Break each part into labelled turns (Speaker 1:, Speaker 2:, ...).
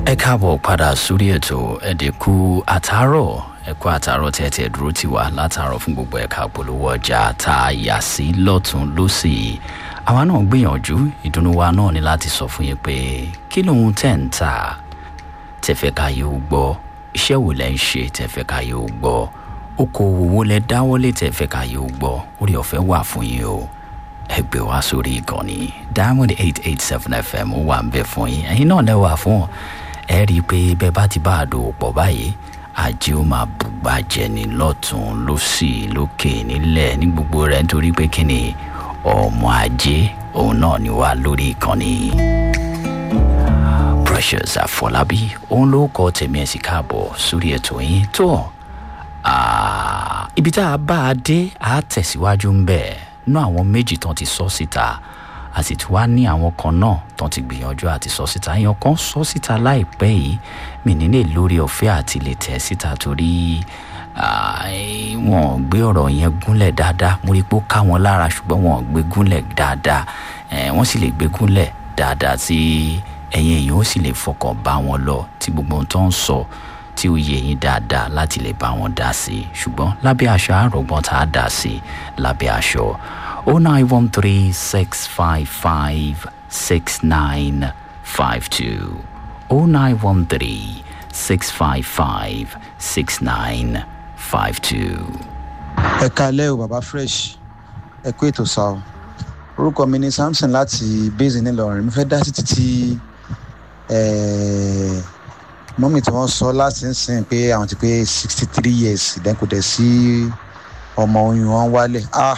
Speaker 1: ẹ káàbọ̀ padà sórí ètò ẹ̀dínkù àtàárọ̀ ẹ̀kọ́ àtàárọ̀ tí ẹ ti dúró ti wà látàárọ̀ fún gbogbo ẹ̀ka polówó ọjà tá a yà sí lọ́tún lọ́sì àwa náà gbìyànjú ìdùnnú wa náà ni láti sọ fún yín pé kí lóhun tẹ̀ ń tà tẹ̀fẹ́ ká yóò gbọ́ iṣẹ́ wo lẹ́ ń ṣe tẹ̀fẹ́ ká yóò gbọ́ okòwò wo lẹ dáwọ́lé tẹ̀fẹ́ ká yóò gbọ́ orí ọ̀fẹ́ wà fún yín o ẹ gbé wá sórí ìkànnì diamond eight eight seven fm wà ń bẹ fún yín ẹ̀yin náà lẹ́wà fún ọ ẹ rí i pé bẹ́ẹ̀ bá ti bá a dòwò pọ̀ báyìí ajé ó máa bùgbà jẹ ní lọ́tún lọ́sì lókè nílẹ̀ ní gbogbo rẹ̀ nítorí pé kí ni ọmọ ajé òun náà ni wà lórí ìkànnì. precious àfọlábí òun ló kọ tèmi ẹ̀ sì káàbọ̀ sórí ètò yín tó ibi tá a bá a dé a tẹ̀síwájú ń bẹ̀ nú àwọn méjì tán ti sọ síta a sì tún wá ní àwọn kan náà tán ti gbìyànjú àti sọ síta èèyàn kan sọ síta láìpẹ́ yìí mi nílé lórí ọ̀fẹ́ àti lè tẹ̀ síta torí wọn gbé ọ̀rọ̀ yẹn gúnlẹ̀ dáadáa mo rí i pé ó ká wọn lára ṣùgbọ́n wọn gbé gúnlẹ̀ dáadáa wọ́n sì lè gbé gúnlẹ̀ dáadáa tí ẹ̀yin èèyàn ó sì lè fọkàn bá wọn lọ tí gbogbo ohun tó ń sọ tí ó yẹ yín dáadáa láti lè bá wọn dá sí i ṣùgbọ́n lábẹ́ aṣọ àrògbọ́n tá a dá sí i lábẹ́ aṣọ 0913-655-6952. 0913-655-6952.
Speaker 2: ẹ kalẹ́ o baba fresh ẹ kú ètò sá o orúkọ mi ni samson láti base nílọrin mo fẹ́ dá sí títí mọ́mì tí wọ́n sọ láti ń sìn pé àwọn ti pé sixty three years ìdẹ́kùdẹ̀ sí ọmọ oyún wọn wálẹ̀ ah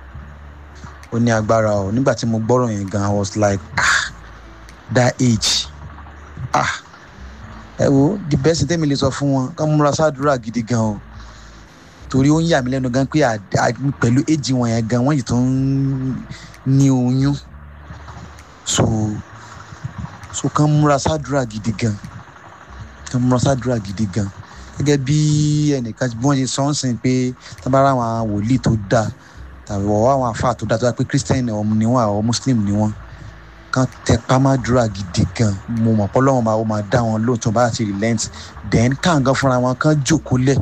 Speaker 2: ó ní agbára o nígbà tí mo gbọ́rọ̀ yẹn gan i was like ah that age ah ẹ wo the best thing tẹ́mi lè sọ fún wọn kán múra sádùúrà gidi gan o torí ó ń yà mí lẹ́nu gan pé pẹ̀lú age wọn yẹn gan wọ́n yìí tó ń ní oyún so so kán múra sádùúrà gidi gan kán múra sádùúrà gidi gan gẹ́gẹ́ bí ẹnìkan bí wọ́n ṣe sọ ń sìn pé tábàárà àwọn wòlíì tó dáa tàbí wọ́n àwọn afa tó dáa tó dáa pé christian ni wọ́n àwọn muslim ni wọ́n kan tẹpá má dúrà gidi gan mo mọ̀ pé ọlọ́run máa máa dá wọn lóòótọ́ bá ti relent then káàngán fúnra wọn kan jókòó lẹ̀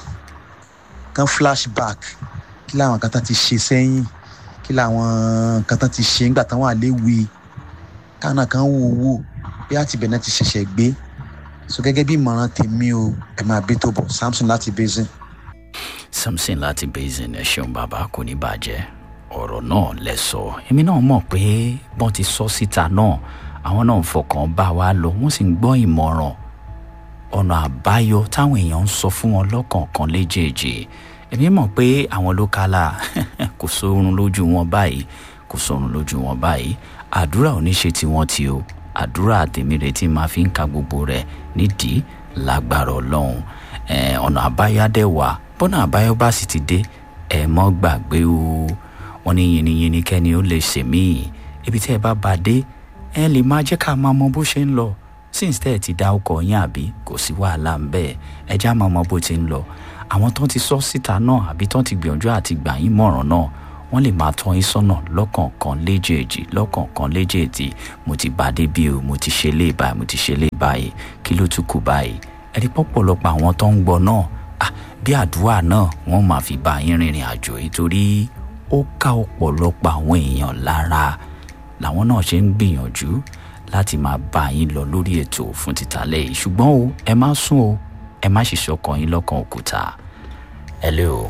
Speaker 2: kan flashback kí làwọn kan tán ti ṣe sẹ́yìn kí làwọn kan tán ti ṣe nígbà táwọn àléwé káàná kan wò wò bí àtibẹ̀ náà ti ṣẹ̀ṣẹ̀ gbé so gẹ́gẹ́ bí ìmọ̀ràn tèmi o ẹ̀ máa bí tó bọ̀ samson láti basin
Speaker 1: samson láti basin ẹ ṣeun bàbá kò ní bàjẹ́ ọ̀rọ̀ náà lẹ sọ èmi náà mọ̀ pé bọ́n ti sọ síta náà àwọn náà ń fọkàn bá wa lọ wọ́n sì ń gbọ́ ìmọ̀ràn ọ̀nà àbáyọ táwọn èèyàn ń sọ fún wọn lọ́kọ̀ọ̀kan léjèèjì èmi mọ̀ pé àwọn ló kálá kò sórun lójú wọn báyìí kò sórun lójú wọn báyìí àdúrà ò ní ṣe tiwọn tí o àdúrà àtẹ̀mí retí máa fi ń ka gbogbo rẹ̀ nídìí lágbára ọlọ́run ọ̀nà àbáyọ adẹ́wà bọ́nà àbáyọ bá sì ti dé ẹ mọ́ gbàgbé o wọn ní yìnyínyìnyín kẹ́ni ó lè ṣe míì ibi tí ẹ bá bá dé ẹ lè máa jẹ́ ká máa mọ bó ṣe ń lọ since tẹ́ ẹ ti dá ọkọ̀ yín àbí kò sí wàhálà ń bẹ́ẹ̀ ẹ já máa mọ bó ti ń lọ àwọn tó ti sọ síta náà àbí tó ti gbìyànjú àti gbà yín mọ̀ràn náà wọ́n lè máa tọ́ yín sọ́nà lọ́kọ̀ọ̀kan léjèèjì lọ́kọ̀ọ̀kan léjèèjì mo ti bá dé bí o mo ti ṣe lé báyìí mo ti ṣe lé báyìí kí ló tún kù báyìí ẹ rí pọ̀pọ̀lọpọ̀ àwọn tó ń gbọ́ náà ah bí àdúrà náà wọ́n máa fi bá yín rìnrìn àjò yìí torí ó ká ọ̀pọ̀lọpọ̀ àwọn èèyàn lára làwọn náà ṣe ń gbìyànjú láti máa bá yín lọ lórí ètò fún títàlẹ́ yìí ṣùgbọ́n o ẹ má sùn o ẹ má ṣiṣẹ́ ọkàn yín lọ́kàn òkúta ẹ lé o.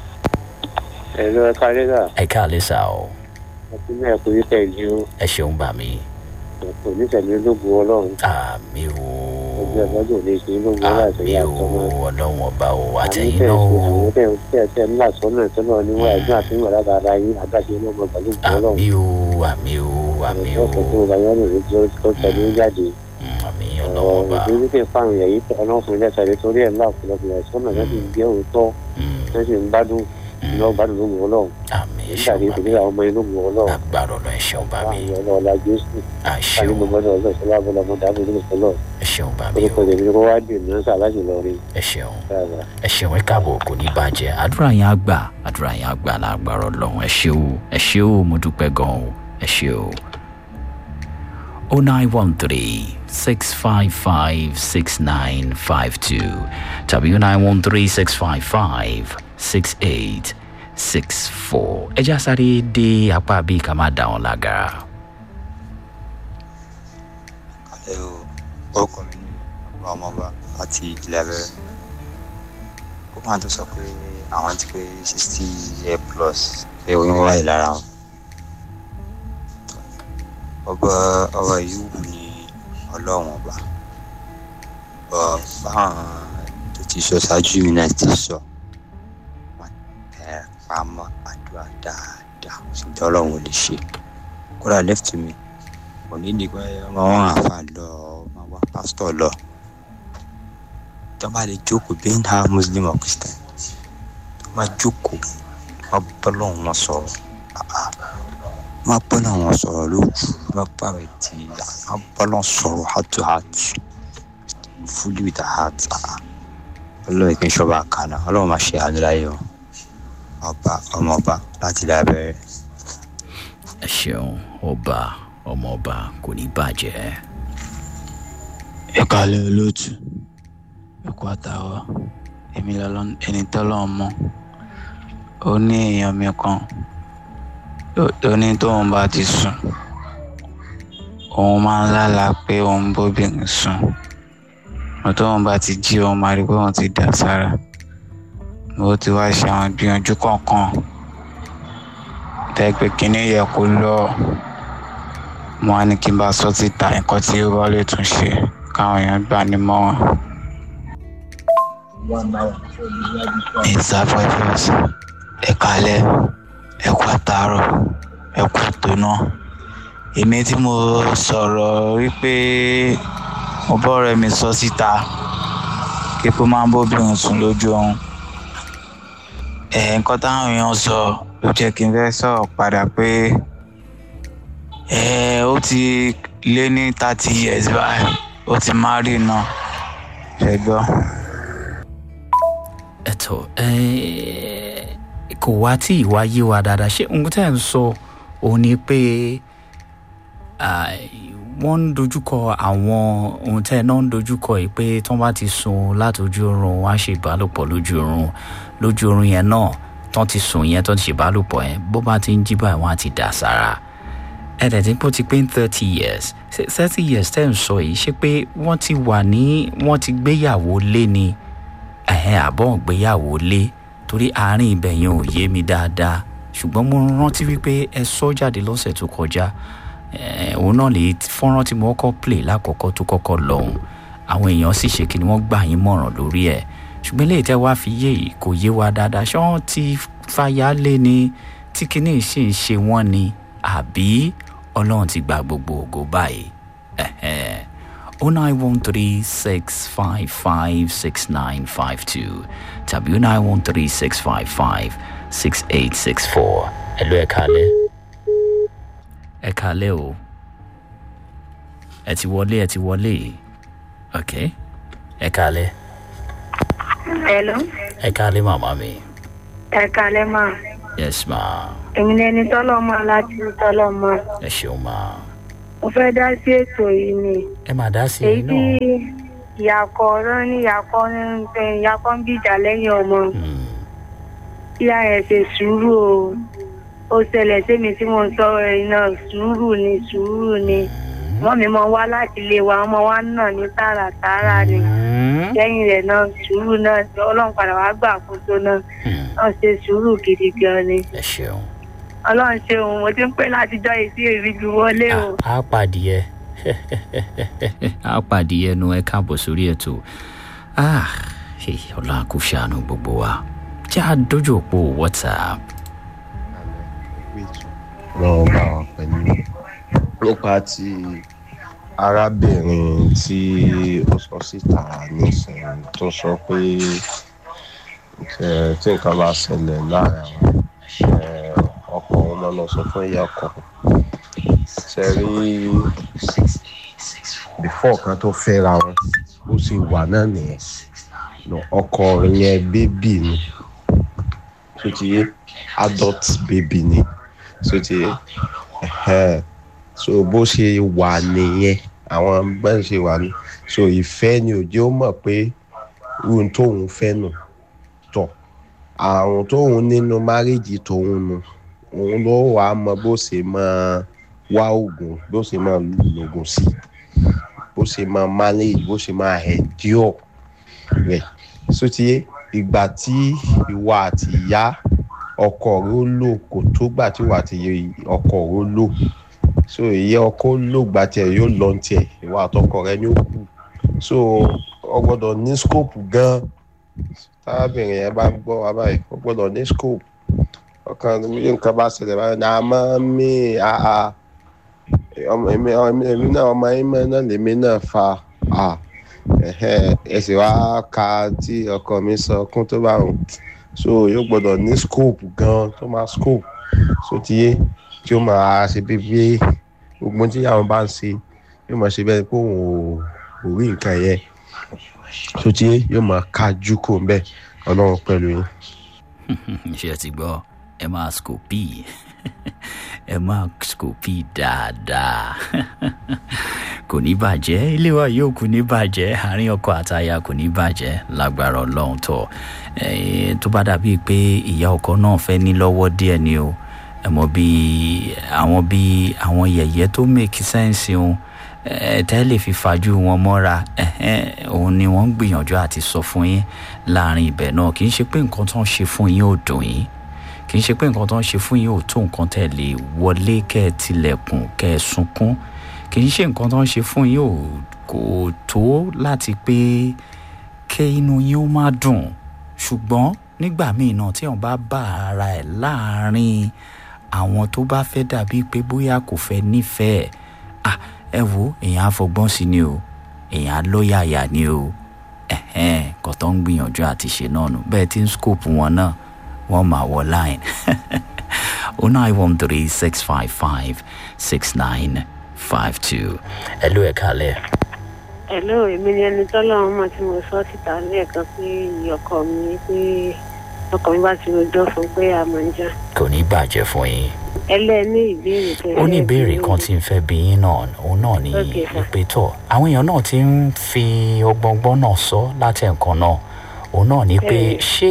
Speaker 3: ẹ lọ ẹ kálẹ́ sà.
Speaker 1: ẹ káàlẹ́ sà o.
Speaker 3: àti ní ẹ̀kọ́ yìí tẹ̀lé o.
Speaker 1: ẹ ṣeun bà mí.
Speaker 3: kò ní tẹ̀lé ológun ọlọ́run.
Speaker 1: àmì o.
Speaker 3: ọjọ́ ìgbàjọ́ lè ṣe ológun ọlọ́run
Speaker 1: àmì o ọlọ́run ọba o àtẹ̀yìn náà
Speaker 3: àwọn
Speaker 1: o.
Speaker 3: tẹ̀ ń tẹ̀ tẹ̀ ńlá sọ́nà tọ́nà níwọ̀n ẹ̀gbọ́n àti ìwà lára yín àgbàṣe iná ọmọ pẹ̀lú ọlọ́run.
Speaker 1: àmì o àmì o àmì o
Speaker 3: ọkọ̀ tó wà yọ́nù rẹ̀ jẹ́ tó tẹ̀lé jáde.
Speaker 1: Mm, àmì ọlọ́run ọba.
Speaker 3: ìdílé tẹ̀ fáwọn èèyàn yìí tẹ̀ ọlọ́run fún ilé ẹ̀sẹ̀ torí ẹ̀ ńlá ọ̀pọ̀lọpọ̀ sọ́nà náà sì ń gbé òótọ́
Speaker 1: Mm,
Speaker 3: náà sì ń gbádùn iná gbádùn lógun ọlọ́run.
Speaker 1: àmì ẹ
Speaker 3: nígbà
Speaker 1: ṣeun
Speaker 3: tí
Speaker 1: bà
Speaker 3: kò
Speaker 1: mí
Speaker 3: ní àwọn ọmọ inú ọlọ́run.
Speaker 1: agbára ọlọ́run ẹ ṣeun bà mí
Speaker 3: láàrin ọlọ́ọ̀la jésù
Speaker 1: àṣeun
Speaker 3: káyọ̀ gbọ́dọ̀ ọlọ́ọ̀ṣọ́lá bọ́lá mọ́tà àbúrò ìṣẹ́lọ̀
Speaker 1: ẹ ṣeun bà mí
Speaker 3: orúkọ
Speaker 1: o
Speaker 3: tèmi ni kó wá dì ní sà láti lọ rí
Speaker 1: ẹ ṣeun
Speaker 3: dáadáa.
Speaker 1: ẹ ṣeun ẹ káàbọ̀ kò ní bàjẹ́ àdúrà yẹn á gbà àdúrà yẹn á gbà lágbára ọlọ́run ẹ ṣe o ẹ ṣe o mo dúpẹ́ gan o ẹ ṣe o 0913 655 6952 tàbí 0913 655 6864 ẹ já sáré dé apá bíi ká má dà wọn lágara.
Speaker 4: ẹ o orúkọ mi ní àbúrò ọmọọba láti ìdílé abẹ́rẹ́ ó máa tó sọ pé àwọn ti pé sixty year plus pé oyún wáyé lára wọn ọba ọba yìí wù ní ọlọ́run ọba ọ báwọn tó ti sọ ṣáájú mi náà ti sọ wọn tẹ pamọ́ àdúrà dáadáa sí tí ọlọ́run ò lè ṣe kódà left to me kò ní di pé ọmọ wọn àfa lọ ọmọ wa pásítọ̀ lọ tó bá lè jókòó bí ń ha muslim or christian tó bá jókòó wọn bọ́ lọ́hùn wọn sọ̀rọ̀ wọn bọ́ lọ́hùn wọn sọ̀rọ̀ lójú wọn bá rẹ̀ ti wọn bọ́ lọ́hùn sọ̀rọ̀ heart to heart fully with the heart ọlọ́run ìpín ṣọba àkànà ọlọ́run máa ṣe àánú láyé o ọba ọmọ ọba láti lábẹ́rẹ́.
Speaker 1: ẹ ṣeun ọba ọmọọba kò ní bàjẹ́.
Speaker 5: ẹ kálẹ̀ olóòtú ẹ kú àtàwọ̀ èmi lọ́lọ́ ẹni tọ́lọ́ mọ́ ó ní èèyàn mi kan tó ní tóun bá ti sùn òun máa ń lálàá pé òun bóbìnrin sùn mo tóun bá ti jí òun máa rí pé òun ti dà sára mo ti wá ṣe àwọn ìgbìyànjú kọ̀ọ̀kan tẹ́ pé kínní yẹ kó lọ mo wá ní kí n bá sọ síta nǹkan tí ó bá lè tún ṣe káwọn èèyàn gbà ní mọ́wọ́n. Mr. Fifers, ẹ kalẹ̀, ẹ kú àtàárọ̀, ẹ kú àtọ́nà. Èmi tí mo sọ̀rọ̀ wípé mo bọ́ọ̀rẹ́ mi sọ síta kí pé máa ń bóbìnrin sùn lójú oorun. Ẹ̀ nǹkan táwọn èèyàn sọ ló jẹ́ kí n fẹ́ sọ̀rọ̀ padà pé ẹ ó ti lé ní thirty years báyìí ó ti má rí iná ṣe gbọ́.
Speaker 1: ẹ̀tọ́ kò wá tí ìwà yé wa dáadáa ṣé ohun tẹ́ ẹ̀ ń sọ òun ni pé wọ́n ń dojúkọ àwọn ohun tẹ́ ẹ̀ náà ń dojúkọ yìí pé tí wọ́n bá ti sùn látọjú oorun wọ́n á ṣe ìbálòpọ̀ lójú oorun lójú oorun yẹn náà tí wọ́n ti sùn yẹn tí wọ́n ti ṣe ìbálòpọ̀ yẹn bó bá ti ń jí báyìí wọ́n á ti dà sára ẹ̀rẹ̀ tí kò ti pé thirty years thirty years tẹ́ ń sọ yìí ṣé pé wọ́n ti wà ní wọ́n ti gbéyàwó lé ni ẹ̀hẹ́n àbọ̀ gbéyàwó lé torí àárín ibẹ̀ yẹn ò yé mi dáadáa ṣùgbọ́n mo rántí wípé ẹ sọ jáde lọ́sẹ̀ tó kọjá òun náà lè fọ́nrán tí mo kọ́kọ́ play lákọ̀ọ́kọ́ tó kọ́kọ́ lọ́hùn àwọn èèyàn sì ṣe kí ni wọ́n gbà yín mọ̀ràn lórí ẹ̀ ṣùgbọ́n eléyìí tẹ́ wá fi yé yìí kò yé wa dáadáa ṣé wọ́n ti fàyà lé ni tí kinní sì ń ṣe wọ́n ni àbí ọlọ́run ti gba gbogbo ògo báyìí o nine one three six five five six nine five two tàbí o nine one three six five five six eight six four ẹ lọ ẹ kalẹ ẹ kalẹ o ẹ ti wọlé ẹ ti wọlé ok ẹ kalẹ
Speaker 6: Hello.
Speaker 1: ẹ kalẹ màmá mi
Speaker 6: Ẹ kalẹ́ mà.
Speaker 1: yes ma
Speaker 6: Èmi ni ẹni tọ́lọ́ mọ́ láti tọ́lọ́ mọ́.
Speaker 1: ẹ ṣeun ma
Speaker 6: Mo fẹ́ dá sí ètò yìí ni.
Speaker 1: ẹ máa dá sí
Speaker 6: Èyí
Speaker 1: i
Speaker 6: tí
Speaker 1: náà
Speaker 6: ìyàkọ̀ ọ̀rọ̀ ní ìyàkọ̀ ń bẹ ìyàkọ̀ ń bìjà lẹ́yìn ọmọ.
Speaker 1: Hmm,
Speaker 6: Ìyá rẹ̀ ṣe sùúrù o. Ó ṣẹlẹ̀ sẹ́mi tí mo ń sọ̀rọ̀ ẹ̀ náà sùúrù ni sùúrù ni. Wọ́n mi mọ wá láti ilé wa, ọmọ wa náà ní tààràtààrà ni.
Speaker 1: hmm,
Speaker 6: Lẹ́yìn rẹ̀ náà sùúrù náà ọlọ́run padà wá gbà àkóso náà.
Speaker 1: hmm,
Speaker 6: Wọ́n ṣe sùúrù gidi gan ni.
Speaker 1: ẹ ṣeun.
Speaker 6: Ọlọ́run ṣe òun mo ti ń pẹ́ látijọ́ yìí sí ìrìbí wọlé o.
Speaker 1: a pàdìyẹ a pàdìyẹ nu ẹ káàbọ̀ sórí ètò Ah, hey, ọlọ́run kò ṣàánú gbogbo wa jẹ́ àdójú òpó whatsapp
Speaker 7: lọ́wọ́ bá wa pẹ̀lú nípa ti arábìnrin tí ó sọ síta nísìnyí tó sọ pé eh, tí nǹkan bá ṣẹlẹ̀ láàrin àwọn eh, ọkọ òun máa lọ sọ fún ìyá ọkọ ṣe rí before kan tó fẹ́ra wọn ó sì wà náà nìyẹn No, ọkọ yẹn bébì ni tó ti yé adult baby ni so ti ẹhẹ so bó ṣe wà nìyẹn àwọn bẹ́ẹ̀ ṣe wà ní so ìfẹ́ ni òjò ó mọ̀ pé ohun tóun fẹ́ nù tọ̀ àrùn tóun nínú márèjì tóun nù òun ló wàá mọ bó ṣe máa wá oògùn bó ṣe máa lògùn sí bó ṣe máa manage bó ṣe máa endure rẹ̀ sotiye ìgbà tí ìwà àti ìyá ọkọ rẹ ó lò kò tó gbà tí ìwà àti ọkọ rẹ ó lò so ìyá ọkọ lò gbà tiẹ̀ yóò lọ tiẹ̀ ìwà àtọkọ rẹ ní ó kù so ọ gbọ́dọ̀ ní scope gan tábìrin yẹn bá gbọ́ wa báyìí ọ gbọ́dọ̀ ní scope ọkàn bí nǹkan bá ṣẹlẹ̀ báyìí ní àmọ́ mi àà èmi èmi náà ọmọ yín mọ́ náà lèmi náà fa à ẹ sì wá ka tí ọkọ mi sọ kún tó bá rùn so yóò gbọ́dọ̀ ní scope gan tó máa scope so ti yé tí ó máa ṣe bí bí gbogbo tí àwọn bá ń ṣe yóò máa ṣe bẹ́ẹ̀ pé òun ò rí nǹkan yẹn so ti yé yóò máa kájú kò ń bẹ́ẹ̀ ọlọ́run pẹ̀lú yín.
Speaker 1: ṣé ẹ ti gbọ́ ẹ máa skopi ẹ máa skopi dáadáa kò ní bàjẹ́ ilé wa yóò kò ní bàjẹ́ àárín ọkọ àtaya kò ní bàjẹ́ lágbára ọlọ́run tó tó bá dàbí pé ìyá ọkọ náà fẹ́ ní lọ́wọ́ díẹ̀ ni o ẹ mọ bí àwọn bí àwọn yẹ̀yẹ́ tó make sense o tẹ́ lè fi fàájú wọn mọ́ra òun ni wọ́n ń gbìyànjú àti sọ fún yín láàrin ibẹ̀ náà kì í ṣe pé nǹkan tó ń ṣe fún yín ò dùn yín kì í ṣe pé nǹkan tó ń ṣe fún yín ò tó nǹkan tẹ̀ lè wọlé kẹ́ ẹ tilẹ̀kùn kẹ́ ẹ sunkún kì í ṣe nǹkan tó ń ṣe fún yín ò kò tó láti pé kẹ́ inú yín ó má dùn ṣùgbọ́n nígbà míì náà tí wọ́n bá bá ara ẹ̀ láàrin àwọn tó bá fẹ́ dàbí pé bóyá kò fẹ́ nífẹ̀ẹ́ ah ẹ wo èèyàn àfọgbọ́n sí ni o èèyàn lọ́yàyà ni o ẹ̀hẹ́n kò tó ń gbìyànjú àti ṣe náà nù bẹ́ẹ̀ tí ń scope wọn náà wọ́n máa wọ line o nine one three six five five six nine five two ẹ ló ẹ kálẹ̀.
Speaker 6: Hello, èmi ni ẹni tọ́lọ́run mọ̀ tí mo sọ síta lẹ́ẹ̀kan pé ọkọ mi pé ọkọ mi bá ti rojọ́ fún pé àmọ́ ń jà.
Speaker 1: kò ní bàjẹ́ fún yín
Speaker 6: ẹlẹ́ni ìbéèrè tẹ̀
Speaker 1: ó ní ìbéèrè kan tí ń fẹ́ bí yín náà òun náà ní
Speaker 6: Okay, sir.
Speaker 1: ìpè tọ̀ àwọn èèyàn náà ti ń fi ọgbọ́ngbọ́n náà sọ láti ẹ̀kan náà òun náà ní pé
Speaker 6: Bẹ́ẹ̀ni.
Speaker 1: ṣé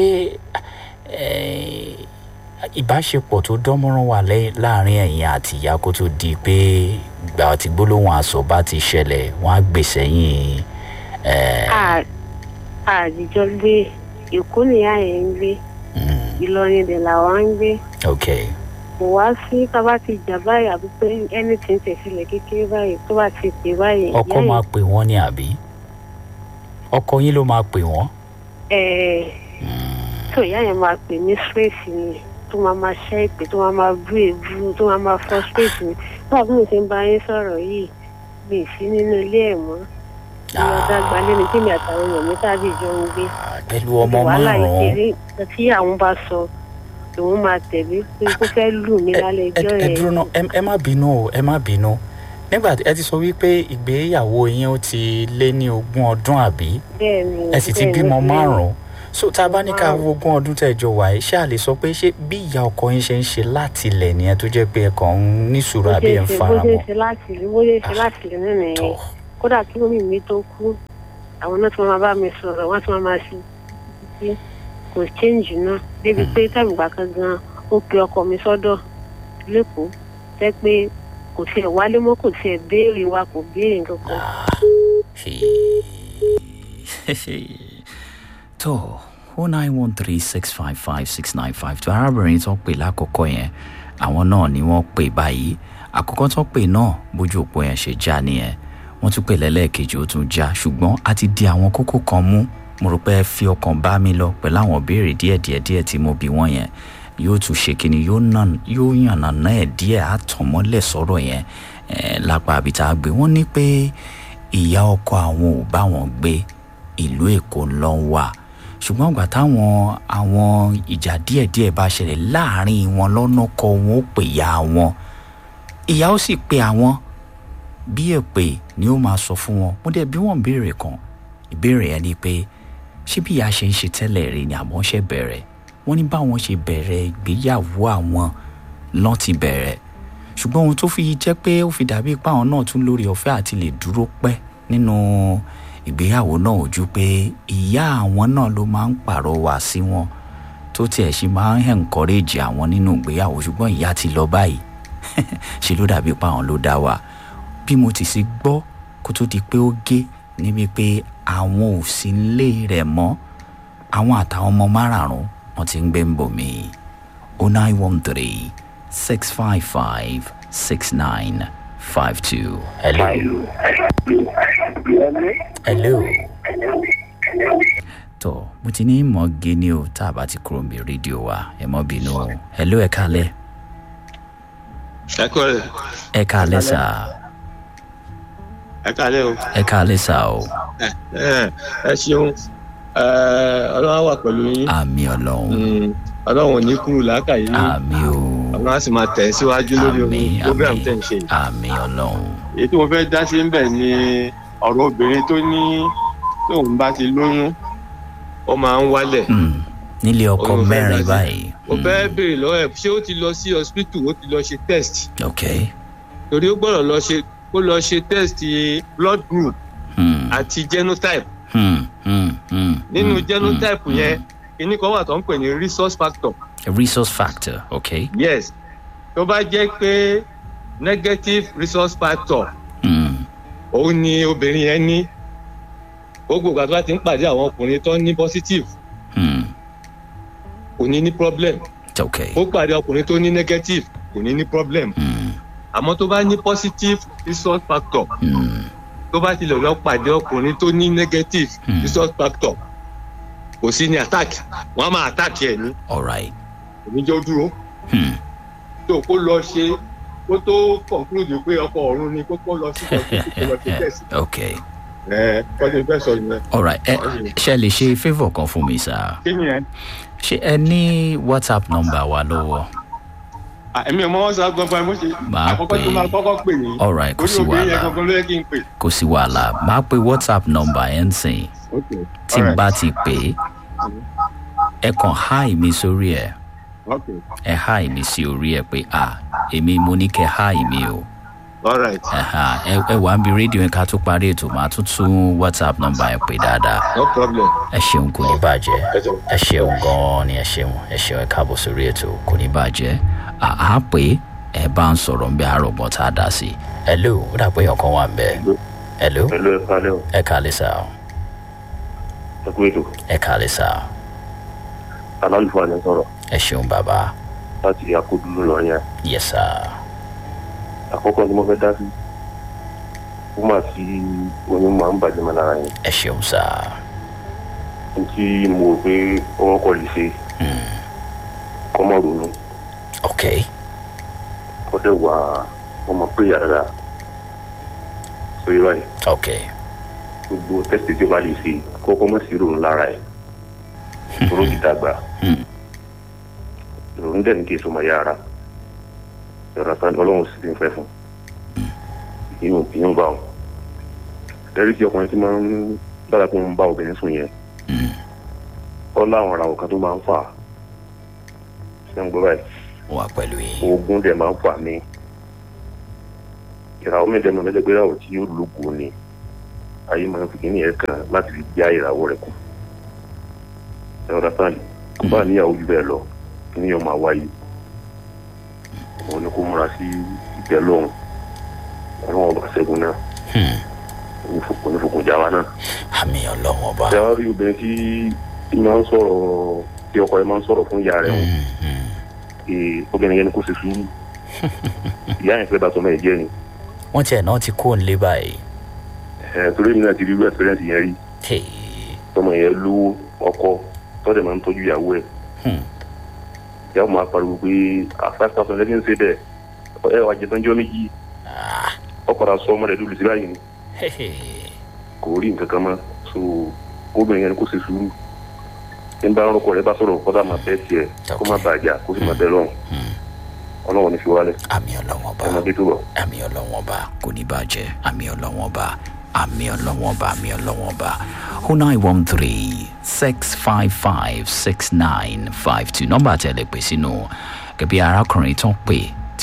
Speaker 1: eh, ìbáṣepọ̀ tó dánmọ́rán wà lẹ́- láàrin ẹ̀yin àti ìyá kó tó di pé gbà tí gbólóhùn àṣọ bá ti ṣẹlẹ̀ wọ́n á gbè sẹ́yìn eh,
Speaker 6: À- àdìjọ gbé èkó nìyá yẹn ń gbé
Speaker 1: mm,
Speaker 6: ìlọrin dẹ̀ làwọn ń gbé
Speaker 1: ok
Speaker 6: kò wá sí ká bá ti jà báyìí àbí pé anything tẹ̀sílẹ̀ kékeré báyìí tó bá ti pè báyìí
Speaker 1: ọkọ máa pè wọ́n ní àbí ọkọ yín ló máa pè wọ́n.
Speaker 6: ẹ̀ tó ìyá yẹn máa pè ní straight ni tó máa máa ṣẹ́ ìpè tó máa máa bú èbú tó máa máa frustrate mi báwo bí mo ṣe ń bá yín sọ̀rọ̀ yìí mi ì sí nínú ilé ẹ̀ mọ́ ìyá dàgbà lẹ́nu tí mi àtàwọn èèyàn mi tàbí jọ ń gbé
Speaker 1: pẹ̀lú ọmọ
Speaker 6: wàhálà
Speaker 1: márùn-ún
Speaker 6: ìṣeré nǹkan tí àwọn bá sọ lòun máa tẹ̀lé pé kó fẹ́ lù mí lálẹ́
Speaker 1: ẹ
Speaker 6: ẹjọ́
Speaker 1: ẹ
Speaker 6: yẹn
Speaker 1: dúró náà ẹ ẹ má bínú o ẹ má bínú nígbà tí ẹ ti sọ wípé ìgbéyàwó yín ó ti lé ní ogún ọdún àbí
Speaker 6: bẹ́ẹ̀ ni
Speaker 1: ẹ sì ti
Speaker 6: bẹ́ẹ̀
Speaker 1: bímọ
Speaker 6: ni,
Speaker 1: márùn-ún so tá a bá ní ká
Speaker 6: Márùn-ún.
Speaker 1: wo ogún ọdún tẹ́ ẹ jọ wà ẹ ṣáà lè sọ pé ṣé bí ìyá ọkọ yín ṣe ń ṣe láti ilẹ̀ nìyẹn tó jẹ́ pé ẹ kàn ń ní sùúrù
Speaker 6: bó
Speaker 1: àbí
Speaker 6: ṣe
Speaker 1: ẹ ń
Speaker 6: ṣe bó
Speaker 1: fara
Speaker 6: ṣe
Speaker 1: mọ́
Speaker 6: ṣe láti ilé bó ṣe ṣe láti ilé náà nìyẹn
Speaker 1: tọ̀
Speaker 6: kódà kí omi mi tó kú àwọn náà tí wọ́n máa bá mi sọ̀rọ̀ wọ́n tí wọ́n máa ṣe títí kò change náà débi pé tábìgbà kan gan ó pe ọkọ mi sọ́dọ̀ lẹ́kọ̀ọ́ tẹ́ pé kò tiẹ̀ wálé mọ́ kò tiẹ̀ béèrè wa kò béèrè nǹkan kan
Speaker 1: tó o nine one three six five five six nine five tó arábìnrin tó pè lákòókò yẹn àwọn náà ni wọ́n pè báyìí àkọ́kọ́ tó pè náà bójú òpó yẹn ṣe já nìyẹn wọ́n tún pè lẹ́lẹ́ẹ̀kejì ó tún já ṣùgbọ́n a ti di àwọn kókó kan mú mo rò pé ẹ fi ọkàn bá mi lọ pẹ̀lú àwọn ìbéèrè díẹ̀ díẹ̀ díẹ̀ tí mo bí wọ́n yẹn yóò tún ṣe kíni yóò nà- yóò yànnà náà ẹ̀ díẹ̀ á tàn mọ́lẹ̀ sọ̀rọ̀ yẹn eh, lápá àbí tá a gbé wọ́n ní pé ìyá ọkọ àwọn ò bá wọn gbé ìlú èkó lọ ń wà ṣùgbọ́n ìgbà táwọn àwọn ìjà díẹ̀díẹ̀ bá ṣẹlẹ̀ láàrin wọn lọ́nà kọ wọn ó pè ya wọn ìyá ó sì pe àwọn bí èpè ni ó máa sọ fún wọn mo dẹ̀ bí wọ́n béèrè kan ìbéèrè yẹn ni pé ṣé bí ìyá ṣe ń ṣe tẹ́lẹ̀ rí ni àmọ́ ṣe bẹ̀rẹ̀ wọ́n ní báwọn ṣe bẹ̀rẹ̀ ìgbéyàwó àwọn lọ́n ti bẹ̀rẹ̀ ṣùgbọ́n ohun tó fi jẹ́ pé ó fi dàbí ipá àwọn náà tún lórí ọ̀fẹ́ àti lè dúró pẹ́ nínú ìgbéyàwó náà ojú pé ìyá àwọn náà ló máa ń pàrọwà sí wọn tó tiẹ̀ sì máa ń encourage àwọn nínú ìgbéyàwó ṣùgbọ́n ìyá ti lọ báyìí ṣe ló dàbí ipá àwọn ló dá wà bí mo ti sì gbọ́ kó tó di pé ó gé níbi pé àwọn ò sí nílé rẹ̀ mọ́ àwọn àtàwọn ọmọ márààrún wọn ti ń gbé ń bò mí o nine one three six five five six nine five two. hello. hello. tó mo ti ní mọ̀ gé ní o tá a bá ti kúrò níbi rédíò wa ẹ mọ́ bínú o hello ẹ kálẹ̀
Speaker 8: ẹ kọ́ rẹ̀
Speaker 1: ẹ kálẹ̀ sà
Speaker 8: ẹ kálẹ̀ o
Speaker 1: ẹ kálẹ̀ sà o
Speaker 8: ẹ ẹ ẹ ṣeun ẹ ọlọ́run á wà pẹ̀lú yín
Speaker 1: àmì ọlọ́run
Speaker 8: Mm, ọlọ́run ò ní kúrò lákàyè yín
Speaker 1: àmì o
Speaker 8: ọlọ́run á sì máa tẹ̀ síwájú lórí
Speaker 1: àmì
Speaker 8: omi program tẹ̀ ń ṣe yìí.
Speaker 1: àmì ọlọ́run
Speaker 8: èyí tí mo fẹ́ dá sí ń bẹ̀ ni ọ̀rọ̀ obìnrin tó ní tóun bá ti lóyún ó máa ń wálẹ̀.
Speaker 1: Mm, nílé ọkọ
Speaker 8: Ọlọ́run fẹ́
Speaker 1: mẹ́rin
Speaker 8: dá sí.
Speaker 1: báyìí
Speaker 8: mo fẹ́ béèrè lọ́wọ́ ẹ̀ ṣé ó ti lọ sí hospital ó ti lọ ṣe test
Speaker 1: ok
Speaker 8: torí ó gbọ́dọ̀ lọ ṣe ó lọ ṣe test blood group
Speaker 1: Hmm,
Speaker 8: àti genotype
Speaker 1: hmm, hmm, hmm,
Speaker 8: nínú
Speaker 1: hmm,
Speaker 8: genotype
Speaker 1: hmm,
Speaker 8: yẹn kíní kan wà tó ń pè ní resource factor
Speaker 1: hmm. resource factor ok
Speaker 8: yes tó bá jẹ́ pé negative resource factor
Speaker 1: Hmm,
Speaker 8: òun ni obìnrin yẹn ní gbogbo ìgbà tó bá ti ń pàdé àwọn ọkùnrin tó ní positive
Speaker 1: hmm,
Speaker 8: kò ní ní problem
Speaker 1: ok
Speaker 8: ó pàdé ọkùnrin tó ní negative kò ní ní problem
Speaker 1: Hmm,
Speaker 8: àmọ́ tó bá ní positive resource factor
Speaker 1: hmm,
Speaker 8: tó bá ti lè lọ pàdé ọkùnrin tó ní negative
Speaker 1: Hmm.
Speaker 8: resource factor kò sí ní attack wọn á máa attack ẹ ní
Speaker 1: alright
Speaker 8: oníjó dúró
Speaker 1: Hmm,
Speaker 8: tó kó lọ ṣe kó tó conclude pé ọkọ ọ̀run ni kó kó lọ sí hospital kó lọ sí test
Speaker 1: ok
Speaker 8: ẹ kọ́ni fẹ́ sọ yẹn.
Speaker 1: alright ẹ ṣe lè ṣe favour kan fún mi sá
Speaker 8: kí ni ẹ
Speaker 1: ṣé ẹ ní whatsapp number wa lọ́wọ́
Speaker 8: èmi ò mọ wọn sọ gbọngàn mo ṣe
Speaker 1: Máa
Speaker 8: àkọ́kọ́
Speaker 1: pè
Speaker 8: tó
Speaker 1: é.
Speaker 8: máa kọ́kọ́ pè ní
Speaker 1: alright kò
Speaker 8: orí
Speaker 1: sí
Speaker 8: obìnrin yẹn
Speaker 1: wàhálà
Speaker 8: gangan ló yẹ kí n pè.
Speaker 1: kò sí wàhálà máa pe whatsapp number ẹ̀ ń sìn
Speaker 8: okay
Speaker 1: tí n bá ti pè é ẹ kàn háì mi sórí ẹ̀
Speaker 8: okay
Speaker 1: ẹ háì mi sí orí ẹ̀ pé à èmi mo ní kẹ́ háì mi o.
Speaker 8: alright
Speaker 1: Ẹ̀hà, ẹ ẹ wà ń bi rédíò yẹn ká tó parí ètò máa tún tún whatsapp nọmba ẹ pè dáadáa
Speaker 8: no problem.
Speaker 1: ẹ ṣeun kò ní bàjẹ́
Speaker 8: ẹ jọ.
Speaker 1: ẹ ṣeun gan-an ni ẹ ṣeun ẹ ṣeun ẹ káàbọ̀ sórí ètò kò ní bàjẹ́ àá pé ẹ bá ń sọ̀rọ̀ ń bẹ àrògbọ́n tá a dá sí i hello ó dà pé ọ̀kan wà ń bẹ hello
Speaker 3: pẹ̀lú ẹ̀ka lẹ́wọ̀
Speaker 1: ẹ kàlẹ́ sá o
Speaker 3: ẹ̀kú ètò
Speaker 1: ẹ kàlẹ́ sá o
Speaker 3: alálùfáà ní sọ̀rọ̀
Speaker 1: ẹ ṣeun bàbá
Speaker 3: láti akódúró lọ yẹn
Speaker 1: yẹ sá
Speaker 3: àkọ́kọ́ tí mo fẹ́ dá sí ó mà sí oyún máa ń bàjẹ́ mọ́ lára yẹn
Speaker 1: ẹ ṣeun sá
Speaker 3: ní tí mo rò pé ọwọ́ kọ́ lè ṣe kọ́ mọ́ ronú
Speaker 1: ok
Speaker 3: kọ́ dẹ̀ wà ọmọ pé yàrá sórí báyìí
Speaker 1: ok
Speaker 3: gbogbo tẹ́sítì tí ó bá lè ṣe kọ́kọ́ mọ̀ sí ronú lára ẹ̀ ronú ti dàgbà
Speaker 1: Hmm.
Speaker 3: ronú dẹ̀ ní kí èso máa yára yàrá sani ọlọ́run sì ti ń fẹ́ fún ìyún ìyún bá wọn lẹ́rìí tí ọkùnrin tí máa ń dára kó ń bá obìnrin sùn yẹn
Speaker 1: Hmm.
Speaker 3: ọ láwọn ara òkan tó máa ń fà á ṣé ń gbọ́ báyìí
Speaker 1: wà pẹ̀lú yín
Speaker 3: oògùn dẹ̀ máa ń fà mí ìràwọ̀ mi dẹ̀ máa mẹ́lẹ́ pé ìràwọ̀ tí yóò lógo ni ayé máa ń fi kíní ẹ̀ kan láti fi já ìràwọ̀ rẹ̀ kù ẹ̀rọ dáfáàlì kó bá níyàwó jù bẹ́ẹ̀ lọ kíní yóò máa wáyé òun ni kó múra sí ìbẹ́ lọ́hùn ọlọ́run ọba ṣẹ́gun náà
Speaker 1: Hmm.
Speaker 3: onífòkùn jáwa náà
Speaker 1: àmì ọlọ́wọ́n ọba
Speaker 3: ṣé wàá rí obìnrin tí tí máa ń sọ̀rọ̀ tí ọkọ rẹ̀ máa ń sọ̀rọ̀ fún ìyá rẹ̀ wọn
Speaker 1: Hmm, hmm.
Speaker 3: ee obìnrin yẹn ni kò ṣe sùúrù ìyá yẹn fẹ́ bá tọmọ ẹ̀ jẹ́ ni
Speaker 1: wọ́n tiẹ̀ náà ti kó nílé báyìí
Speaker 3: ẹ̀ torí mi náà ti rí irú experience yẹn rí
Speaker 1: Hey.
Speaker 3: tọmọ yẹn lówó ọkọ tọ́jà máa ń tọ́jú ìyàwó ẹ̀
Speaker 1: Hmm.
Speaker 3: ìyàwó máa pariwo pé a five thousand lẹ́ni ń ṣe bẹ́ẹ̀ ẹ wàá jẹ tán jọ́ méjì
Speaker 1: Ah.
Speaker 3: ọkọ̀ sọ ọmọ rẹ̀ lólu sí báyìí ni
Speaker 1: Hey, hey.
Speaker 3: kò rí nǹkan kan mọ́ so obìnrin yẹn ni kò ṣe sùúrù ní bá ọkọ rẹ̀ bá sọ̀rọ̀ kọ́dà máa bẹ́ẹ̀ tiẹ̀ kó má bàjá kó sì má bẹ́ẹ̀ lọ́rùn
Speaker 1: Hmm.
Speaker 3: ọlọ́run ní fi wálẹ̀
Speaker 1: àmì ọlọ́wọ́n ọba
Speaker 3: ọmọdé tó bọ̀.
Speaker 1: àmì ọlọ́wọ́n ọba kò ní bàjẹ́ àmì ọlọ́wọ́n ọba àmì ọlọ́wọ́n ọba àmì ọlọ́wọ́n ọba o nine one three six five five six nine five two nọ́mbà tẹ̀lé pè sínú gẹ́gẹ́ bí arákùnrin tó ń pè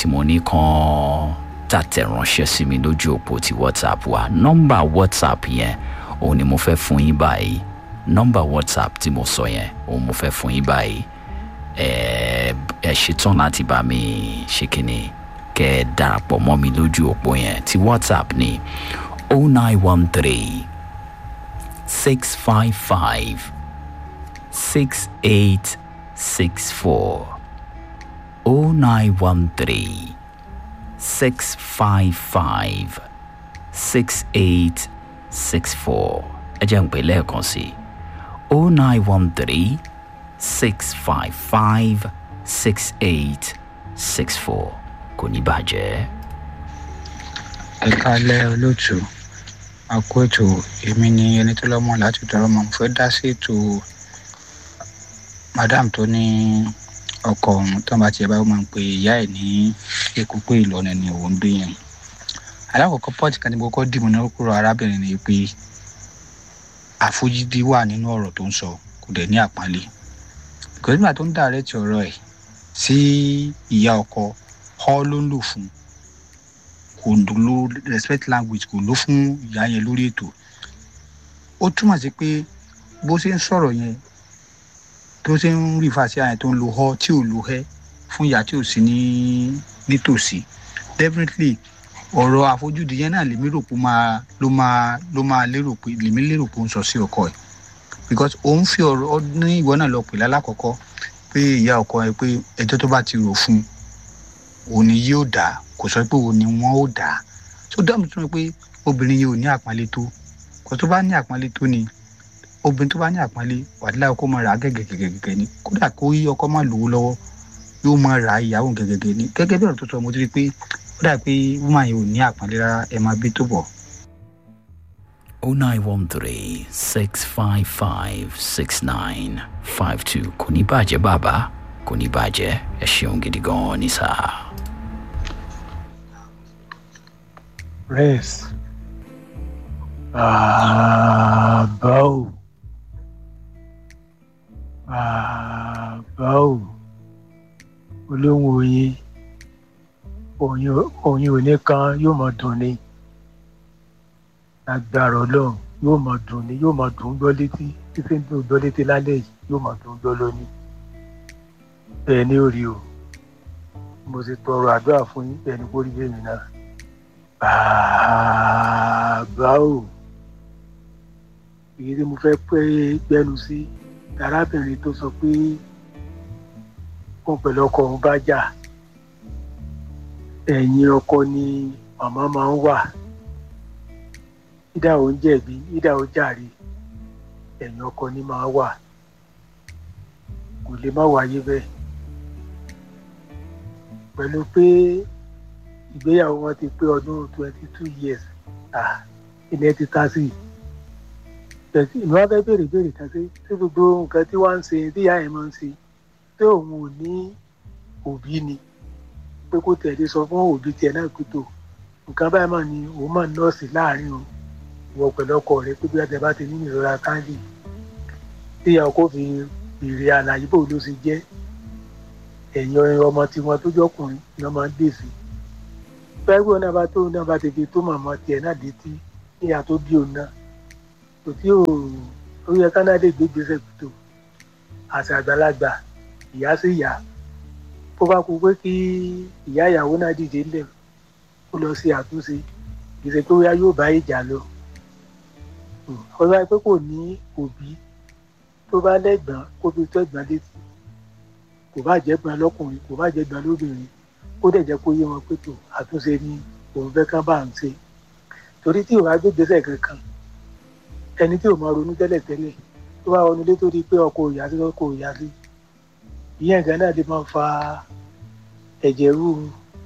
Speaker 1: tí mo ní kan tàtẹ̀ránṣẹ́ sí mi lójú òpó ti whatsapp wa nọ́mbà whatsapp yẹn òun ni mo fẹ́ fún yín báyìí nọ́mbà whatsapp tí mo sọ yẹn òun mo fẹ́ fún yín báyìí ẹ ẹ ṣetán láti bá mi ṣe kínní kẹ ẹ darapọ̀ mọ́ mi lójú òpó yẹn ti whatsapp ní oh nine one three six five five six eight six four oh nine one three six five five six eight six four ẹ jẹ́ ń pè lẹ́ẹ̀kan sí oh nine one three six five five six eight six four kò ní bàjẹ́.
Speaker 5: ẹ kálẹ̀ olóòtú àkó ètò èmi ni ẹni tó lọ́mọ láti tọrọ mọ̀ mo fẹ́ dá sí ètò madam tó ní ọkọ òun tó ń bá tiẹ̀ báwo máa ń pe ìyá ẹ̀ ní èkó pé ìlọrin ni òun gbé yẹn alákọ̀ọ́kọ́ pọ́ọ̀tì kan ní mo kọ́kọ́ dìbò náà kúrò arábìnrin ni pé àfojúdi wà nínú ọ̀rọ̀ tó ń sọ kò dẹ̀ ní àpọ́nlé kò nígbà tó ń dàrẹ́tì ọ̀rọ̀ ẹ̀ sí ìyá ọkọ họ ló ń lò fún kò lo respect language kò ló fún ìyá yẹn lórí ètò ó túmọ̀ sí pé bó ṣe ń sọ̀rọ̀ yẹn tó ṣe ń rí ìfàsí àyàn tó ń lo họ tí ò lo hẹ́ fún ìyá tí ò sí ní nítòsí definitely ọ̀rọ̀ àfojúdi yẹn náà lèmi rò pé máa ló máa ló máa lérò pé lèmi lérò pé ó ń sọ sí ọkọ ẹ̀ because òun fi ọ̀rọ̀ ní ìwọ náà lọ pè lálákọ̀ọ́kọ́ pé ìyá ọkọ ẹ pé ẹjọ́ tó bá ti rò fún un òun ni yóò dá kò sọ pé òun ni wọ́n ó dá tó dáhùn tó sọ pé obìnrin yìí ò ní àpọ́nlé tó kò tó bá ní àpọ́nlé tó ni obìnrin tó bá ní àpọ́nlé wàdílà ọkọ máa rà á gẹ́gẹ́gẹ́gẹ́ ni kódà kó yí ọkọ máa lówó lọ́wọ́ yóò máa rà á ìyàwó gẹ́gẹ́gẹ́ ni gẹ́gẹ́ bí ọ̀rọ̀ tó sọ mo ti rí pé ó dà pé woman yìí ò ní àpọ́nlé rárá ẹ máa bí tó bọ̀.
Speaker 1: 0913 655 6952 kò ní bàjẹ́ bàbá kò ní bàjẹ́ ẹ ṣeun gidi gan-an ní sáà.
Speaker 9: rest bàbá o bàbá o olóhùn oyin oyin oyin òní kan yóò mọ dùn ni agbára ọlọ́run yóò mọ dùn ni yóò mọ dùn gbọ́ létí títí ń dùn gbọ́ létí lálẹ́ yìí yóò mọ dùn gbọ́ lónìí bẹ́ẹ̀ ni ó rí o mo ti tọrọ àdúrà fún yín bẹ́ẹ̀ ni kó rí bẹ́ẹ̀ mi náà bàbá o èyí tí mo fẹ́ pé gbẹ́nu sí arábìnrin tó sọ pé òun pẹ̀lú ọkọ òun bá jà ẹ̀yìn ọkọ ni màmá máa ń wà ìdá òun jẹ̀bi ìdá òun jàre ẹ̀yìn ọkọ ni máa wà kò lè má wáyé bẹ́ẹ̀ pẹ̀lú pé ìgbéyàwó wọn ti pé ọdún twenty two years ilẹ̀ ti ta sí i ìlú wa fẹ́ béèrè béèrè kan sí tí gbogbo nǹkan tí wọ́n ń ṣe tí ìyá ẹ̀ máa ń ṣe tí òun ò ní òbí ni pé kó tẹ̀lé sọ fún òbí tiẹ̀ náà pé tó nǹkan báyìí mà ní òun mà nọ́ọ̀sì láàrin o ìwọ pẹ̀lú ọkọ rẹ pé bí ọtẹ bá ti ní ìrora káńdì tí ìyá ọkọ fi béèrè àlàyé bò ló ṣe jẹ́ ẹ̀yìn ọmọ tiwọn tó jọkùnrin ni wọ́n máa ń dè sí pẹ́ẹ́gbọ́n náà bá tó náà bá ti fi tó màmá tiẹ̀ náà dé tí ìyá tó bí òun náà kò tí ò ó yẹ kánádé gbé gbèsè tó àṣà àgbàlagbà ìyá sí ìyá kó bá kú pé kí ìyá ìyàwó náà dìde ńlẹ̀ kó lọ sí àtúnṣe gbèsè tó yá yóò bá ìjà lọ ọlọ́wà pé kò ní òbí tó bá lẹ́gbọ̀n kó fi tó ẹ̀gbọ́n létí kò bá jẹ́ gbọ́n lọ́kùnrin kò bá jẹ́ gbọ́n lóbìnrin ó dẹ̀ jẹ́ kó yé wọn pé tó àtúnṣe ni òun fẹ́ kán bá ń ṣe torí tí ò bá gbé gbèsè kankan ẹni tí ò máa ronú tẹ́lẹ̀ tẹ́lẹ̀ tó bá wọnú lé tó di pé ọkọ òyà sí ọkọ òyà sí ìyẹn nǹkan náà lè máa fa ẹ̀jẹ̀ rúru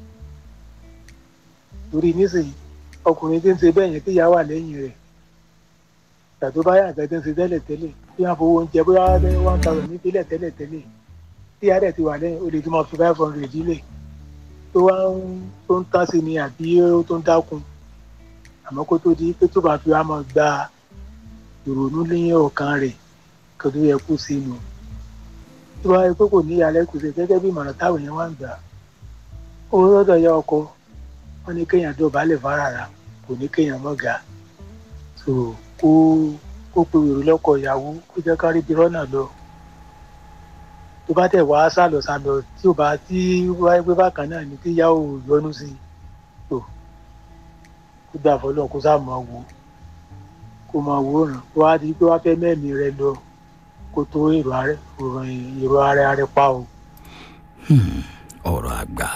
Speaker 9: torí nísìnyí ọkùnrin tí ń ṣe bẹ́ẹ̀ yẹn tí ìyá wà lẹ́yìn rẹ̀ ìgbà tó bá yà nǹkan tí ń ṣe tẹ́lẹ̀ tẹ́lẹ̀ bí wọ́n fowó oúnjẹ bóyá one thousand ní ìpínlẹ̀ tẹ́lẹ̀ tẹ́lẹ̀ tí ìyá rẹ̀ ti wà lẹ́yìn ó lè tún máa fi five hundred dílé tó wá ń tó ń tán sí ni àbí ó tó ń dákun àmọ́ kó tó di pé tó bá fi wá máa gba ìrònú lẹ́yìn ọ̀kan rẹ̀ kò tó yẹ kó sínú tó bá yẹ pé kò ní ìyàlẹ́ kò sí gẹ́gẹ́ bí ìmọ̀ràn táwọn èèyàn wá ń gbà owó lọ́dọ̀ ya ọkọ wọn ní kéèyàn dọ̀bálẹ̀ fárara kò ní kéèyàn mọ̀gá so kó kó pe wèrè lọ́kọ̀ ìyàwó kó jẹ́ ká rí bí rọ́nà lọ tó bá tẹ̀ wá sálọ sálọ tí ò bá tí wáyé pé bákan náà ni tíyà ò yọnu sí i tó kó gbà fọlọ́ kó sáà máa wò kó máa wòran kó wá di pé wá fẹ́ mẹ́mí rẹ lọ kó tó èrò ààrẹ èrò ààrẹ ààrẹ pa o.
Speaker 1: ọ̀rọ̀ àgbà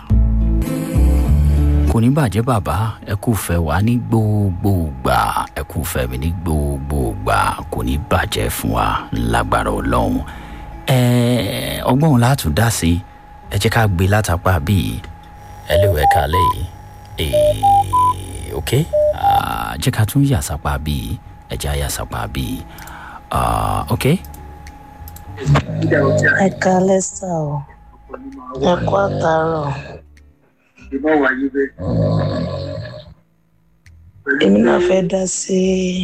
Speaker 1: kò ní bàjẹ́ bàbá ẹ kú fẹ́ wá ní gbogbo gbà ẹ kú fẹ́ mi ní gbogbo gbà kò ní bàjẹ́ fún wa lágbára ọlọ́run ẹ ọgbọ́n látún dá sí ẹ jẹ́ ká gbé látàpá bíi ẹ lè wẹ̀ kálẹ̀ yìí ok jẹ́ ká tún yà sápá bíi ẹ jẹ́ àyà sápá bíi ok.
Speaker 10: ẹ kálẹ̀ sá o ẹ kú àtàrọ̀ èmi náà fẹ́ dá sí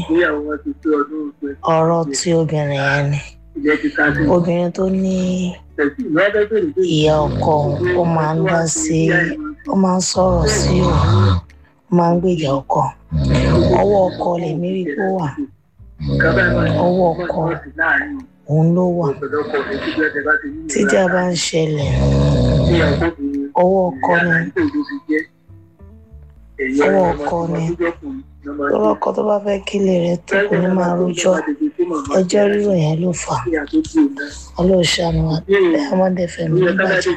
Speaker 10: ọ̀rọ̀ tí obìnrin yẹn ni obìnrin tó ní ìyá ọkọ ó máa ń dá sí ó máa ń sọ̀rọ̀ sí òun ó máa ń gbèjà ọkọ ọwọ́ ọkọ lèmi rí kó wà ọwọ́ ọkọ òun ló wà tíjà bá ń ṣẹlẹ̀ ọwọ́ ọkọ ni ọwọ́ ọkọ ni lọ́wọ́ ọkọ tó bá fẹ́ kílè rẹ̀ tó kò ní máa rojọ́ ẹjọ́ rírò yẹn ló fà ọlọ́ọ̀ṣàánú àmọ́dé fẹ̀mí nígbàjẹ́.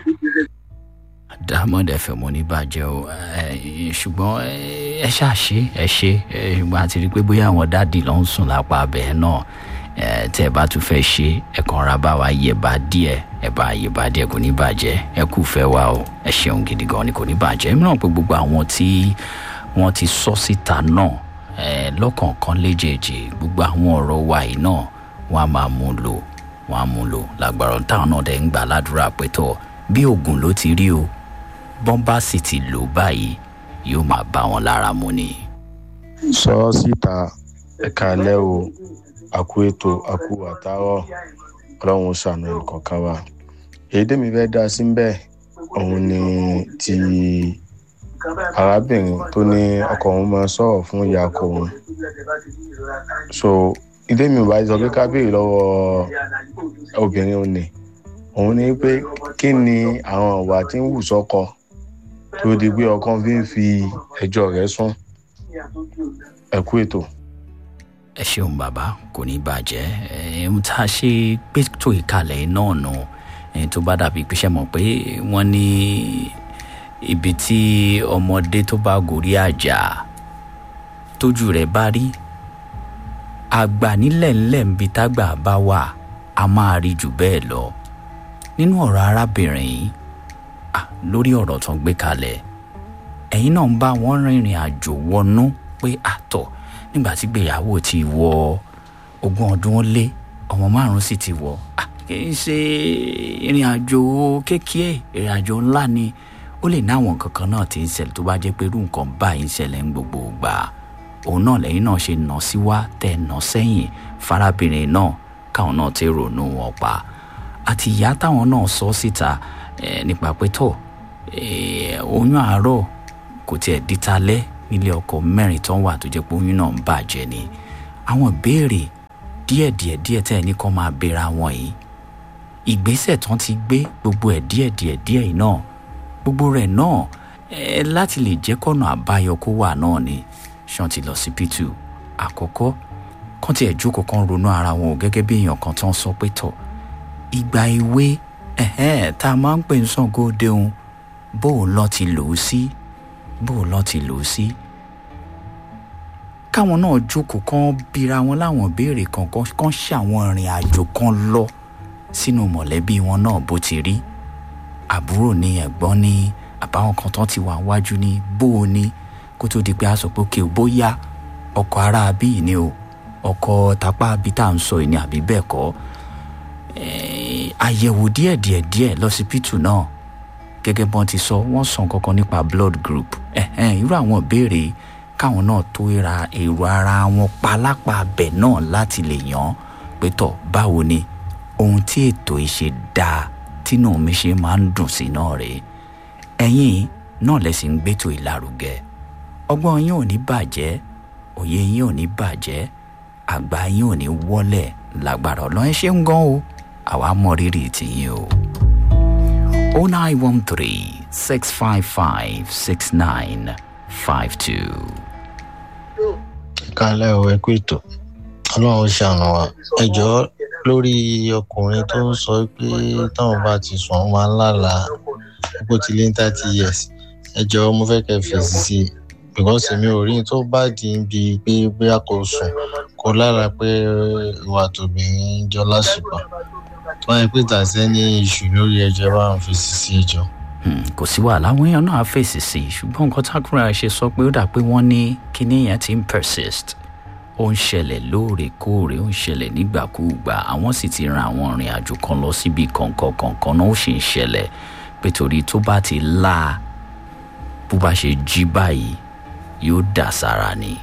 Speaker 1: diamond fm ò ní bàjẹ́ o ṣùgbọ́n ẹ ṣàṣe ẹ ṣe ṣùgbọ́n àti rí i pé bóyá àwọn dáàdì ló ń sùn lápá abẹ́ náà tẹ́ ẹ bá tún fẹ́ ṣe ẹ kàn ra bá wa yẹ̀ bá díẹ̀ ẹ bá yẹ̀ bá díẹ̀ kò ní bàjẹ́ ẹ kú fẹ́ wa o ẹ ṣeun gidi gan ni kò ní bàjẹ́ mìíràn pé gbogbo àwọn tí wọ́n ti sọ síta náà lọ́kọ̀ọ̀kan léjèèjì gbogbo àwọn ọ̀rọ̀ wa yìí náà wọ́n á máa mú lò wọ́n á mú lò lágbára táwọn náà dẹ̀ ń gbà ládùúrà pé tọ̀ bí oògùn ló ti rí o bọ́n bá sì ti lò báyìí yóò máa bá wọn lára mu ni.
Speaker 11: sọ síta ẹ̀ka alẹ́ o àkú ètò àkú àtàrọ̀ ọlọ́run ṣàánú ẹnìkọ̀ọ̀kan wa èyí tèmi fẹ́ dá sí bẹ́ẹ̀ òun ni ti arábìnrin tó ní ọkọ òun máa sọ̀rọ̀ fún ìyá ọkọ òun so ilé mi ò bá sọ pé ká béèrè lọ́wọ́ obìnrin òun ni òun ni pé kí ni àwọn ìwà tí ń wù sọ́kọ tó di pé ọkọ fi ń fi ẹjọ́ rẹ̀ sùn ẹ̀kú ètò
Speaker 1: ẹ ṣeun bàbá kò ní bàjẹ́ ẹ̀hún tá a ṣe gbẹ́tò ìkàlẹ̀ náà nù ẹ̀hún tó bá dàbí pé ṣe mọ̀ pé wọ́n ní ibi tí ọmọdé tó bá gòrí àjà tójú rẹ̀ bá rí àgbà nílẹ̀ ńlẹ̀ níbi tágbà bá wà a máa rí jù bẹ́ẹ̀ lọ nínú ọ̀rọ̀ arábìnrin yìí lórí ọ̀rọ̀ tó ń gbé kalẹ̀ ẹ̀yin náà ń bá wọn rìnrìn àjò wọnú pé àtọ̀ nígbà tí gbéyàwó ti wọ ogún ọdún ó lé ọmọ márùn sì ti wọ kì í ṣe ìrìn àjò kékeré ìrìn àjò ńlá ni ó lè ní àwọn kankan náà tí ń ṣẹlẹ̀ tó bá jẹ́ pé irú nǹkan báyìí ń ṣẹlẹ̀ ń gbogbo gbà òun náà lẹ́yìn náà ṣe nà sí wá tẹ̀ nà sẹ́yìn farabìnrin náà káwọn náà ti ronú wọn pa àti ìyá táwọn náà sọ síta nípa pé tọ̀ oyún àárọ̀ kò tiẹ̀ di talẹ́ nílé ọkọ mẹ́rin tó ń wà tó jẹ́ pé oyún náà ń bàjẹ́ ni àwọn ìbéèrè díẹ̀díẹ̀ díẹ̀ tẹ́ ẹ ní kọ́ máa béèrè àwọn yìí ìgbésẹ̀ tán ti gbé gbogbo ẹ̀ díẹ̀díẹ̀ díẹ̀ yìí náà gbogbo rẹ̀ náà ẹ láti lè jẹ́ kọ́nà àbáyọ kó wà náà ni ṣan ti lọ sí p2 àkọ́kọ́ kán tiẹ̀ jókòó kan ronú ara wọn ò gẹ́gẹ́ bí èèyàn kan tán sọ pé tọ̀ ìgbà èwe tá a máa ń pè ń sàn kó déhùn bó o lọ ti lò ó sí bó o lọ ti lò ó sí káwọn náà jókòó kan bíra wọn láwọn béèrè kankan kan ṣàwọn ìrìn àjò kan lọ sínú mọ̀lẹ́bí wọn náà bó ti rí àbúrò ní ẹ̀gbọ́n ní àbáwọn kan tán ti wà wájú ní bó o ní kó tó di pé a sọ pé òkè bóyá ọkọ̀ ara bí ni o ọkọ̀ tapá bí tá à ń sọ yìí ni àbí bẹ́ẹ̀ kọ́ àyẹ̀wò díẹ̀díẹ̀ díẹ̀ lọ́sibítù náà gẹ́gẹ́ bọ́n ti sọ wọ́n sàn kankan nípa blood group irú àwọn ìbéèrè káwọn náà tó ra èrò ara wọn palápá abẹ náà láti lè yàn pé tọ̀ báwo ni ohun tí ètò ìṣe dáa tínú mi ṣe máa ń dùn sí náà rèé ẹ̀yin náà lẹ́sìn ń gbẹ́tò ìlarugẹ ọgbọ́n yín ò ní bàjẹ́ òye yín ò ní bàjẹ́ àgbà yín ò ní wọ́lẹ̀ lágbára ọlọ́run ẹ ṣeun gan o àwa mọ rírì tìyín o. o nine one three six five five six nine five two.
Speaker 12: kálẹ̀ ò ẹ kú ètò ọlọ́run ṣàánú wa ẹ jọ̀ọ́ lórí ọkùnrin tó ń sọ pé táwọn bá ti sùn àwọn máa ń lálàá pípò tí lé ní thirty years ẹ jọ̀ọ́ mo fẹ́ kẹ́ fèsì sí i because èmi ò rí tó bá di ibi pé bóyá kò sùn kó lára pé ìwà tóbìnrin jọ lásìkò tó wáyé pé tàṣẹ ní iṣu lórí ẹjọ́ bá ń fèsì sí ẹjọ́.
Speaker 1: kò sí wàhálà àwọn èèyàn náà á fèsì sí i ṣùgbọ́n nǹkan tákùnrin àṣẹ sọ pé ó dà pé wọ́n ní kíní yẹn ti ń persist ó ń ṣẹlẹ̀ lóòrèkóòrè ó ń ṣẹlẹ̀ nígbàkúùgbà àwọn sì ti ran àwọn ìrìn àjò kan lọ síbi kọ̀ọ̀kan kọ̀ọ̀kan náà ó sì ń ṣẹlẹ̀ pé torí tó bá ti la bó bá ṣe jí báyìí yóò dà sára ni.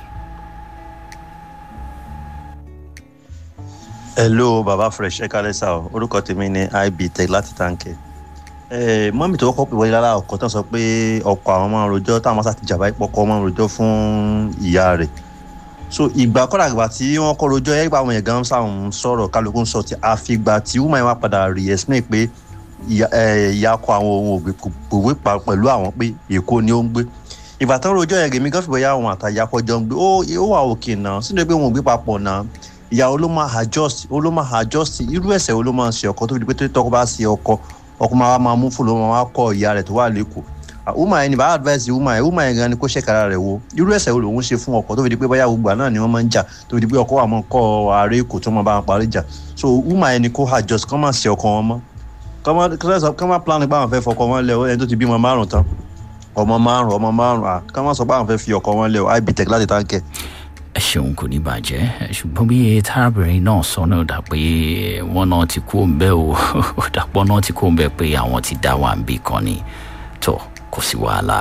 Speaker 13: hello baba fresh ẹ kálẹ̀ sá o orúkọ tèmi ni ib tech láti tànkẹ́ mọ́mì tó kọ́kọ́ pè wọlé lára ọkọ̀ tán sọ pé ọkọ̀ àwọn máa ń rojọ́ táwọn sá ti jàmbá ìpọ́kọ́ máa ń rojọ́ fún ìyá rẹ̀ so ìgbà kọ́ra àgbà tí wọ́n kọ́ rojọ́ ẹgbẹ́ àwọn yẹn gan sáwọn sọ̀rọ̀ kálukú ń sọ ti àfìgbà tí wọ́n máa ń wá padà rí explain pé ìyá kọ àwọn ohun ògbé pòwé pa pẹ̀lú àwọn pé èkó ni ó ń gbé ìgbà tán rojọ́ yẹn gèmí gan fìbọn yá àwọn àtàyà kọjọ ń gbé ó wà òkè náà sínú pé wọn ò gbé papọ̀ náà ìyàwó ló máa adjust ó ló máa adjust irú ẹsẹ̀ wo ló máa ṣe ọkọ tó fi di pé tọ́kọ bá ṣe ọkọ ọkọ máa máa mú fún ló máa kọ ìyá rẹ̀ tó wà lẹ́kọ̀ọ́ woman yẹn ni bá advice woman yẹn woman yẹn gan ni kó ṣẹ̀kára rẹ̀ wo irú ẹsẹ̀ wo lòun ṣe fún ọkọ tó fi di pé báyà gbogbo àná ni wọ́n máa ń jà tó fi di pé ọkọ wà máa kọ́ ààrẹ èkó tó máa bá wọn parí jà so woman yẹn ni kó adjust kọ́ máa ṣe ọkọ wọn mọ́ kọ́ máa plan nípa àwọn fẹ́ fọkọ wọn lẹ̀ ẹni tó ti bímọ márùn tán ọmọ márùn ọmọ márùn à kọ́ máa sọ pé àwọn fẹ́ fi ọkọ wọn lẹ̀ ibtec láti táǹkẹ́
Speaker 1: ẹ ṣeun kò ní bàjẹ́ ṣùgbọ́n bí tárábìnrin náà sọ náà dà pé wọ́n náà ti kú òǹbẹ́ o ó dàpọ̀ náà ti kú òǹbẹ́ pé àwọn ti dá wà ń bì kan ni tó kò sí wàhálà.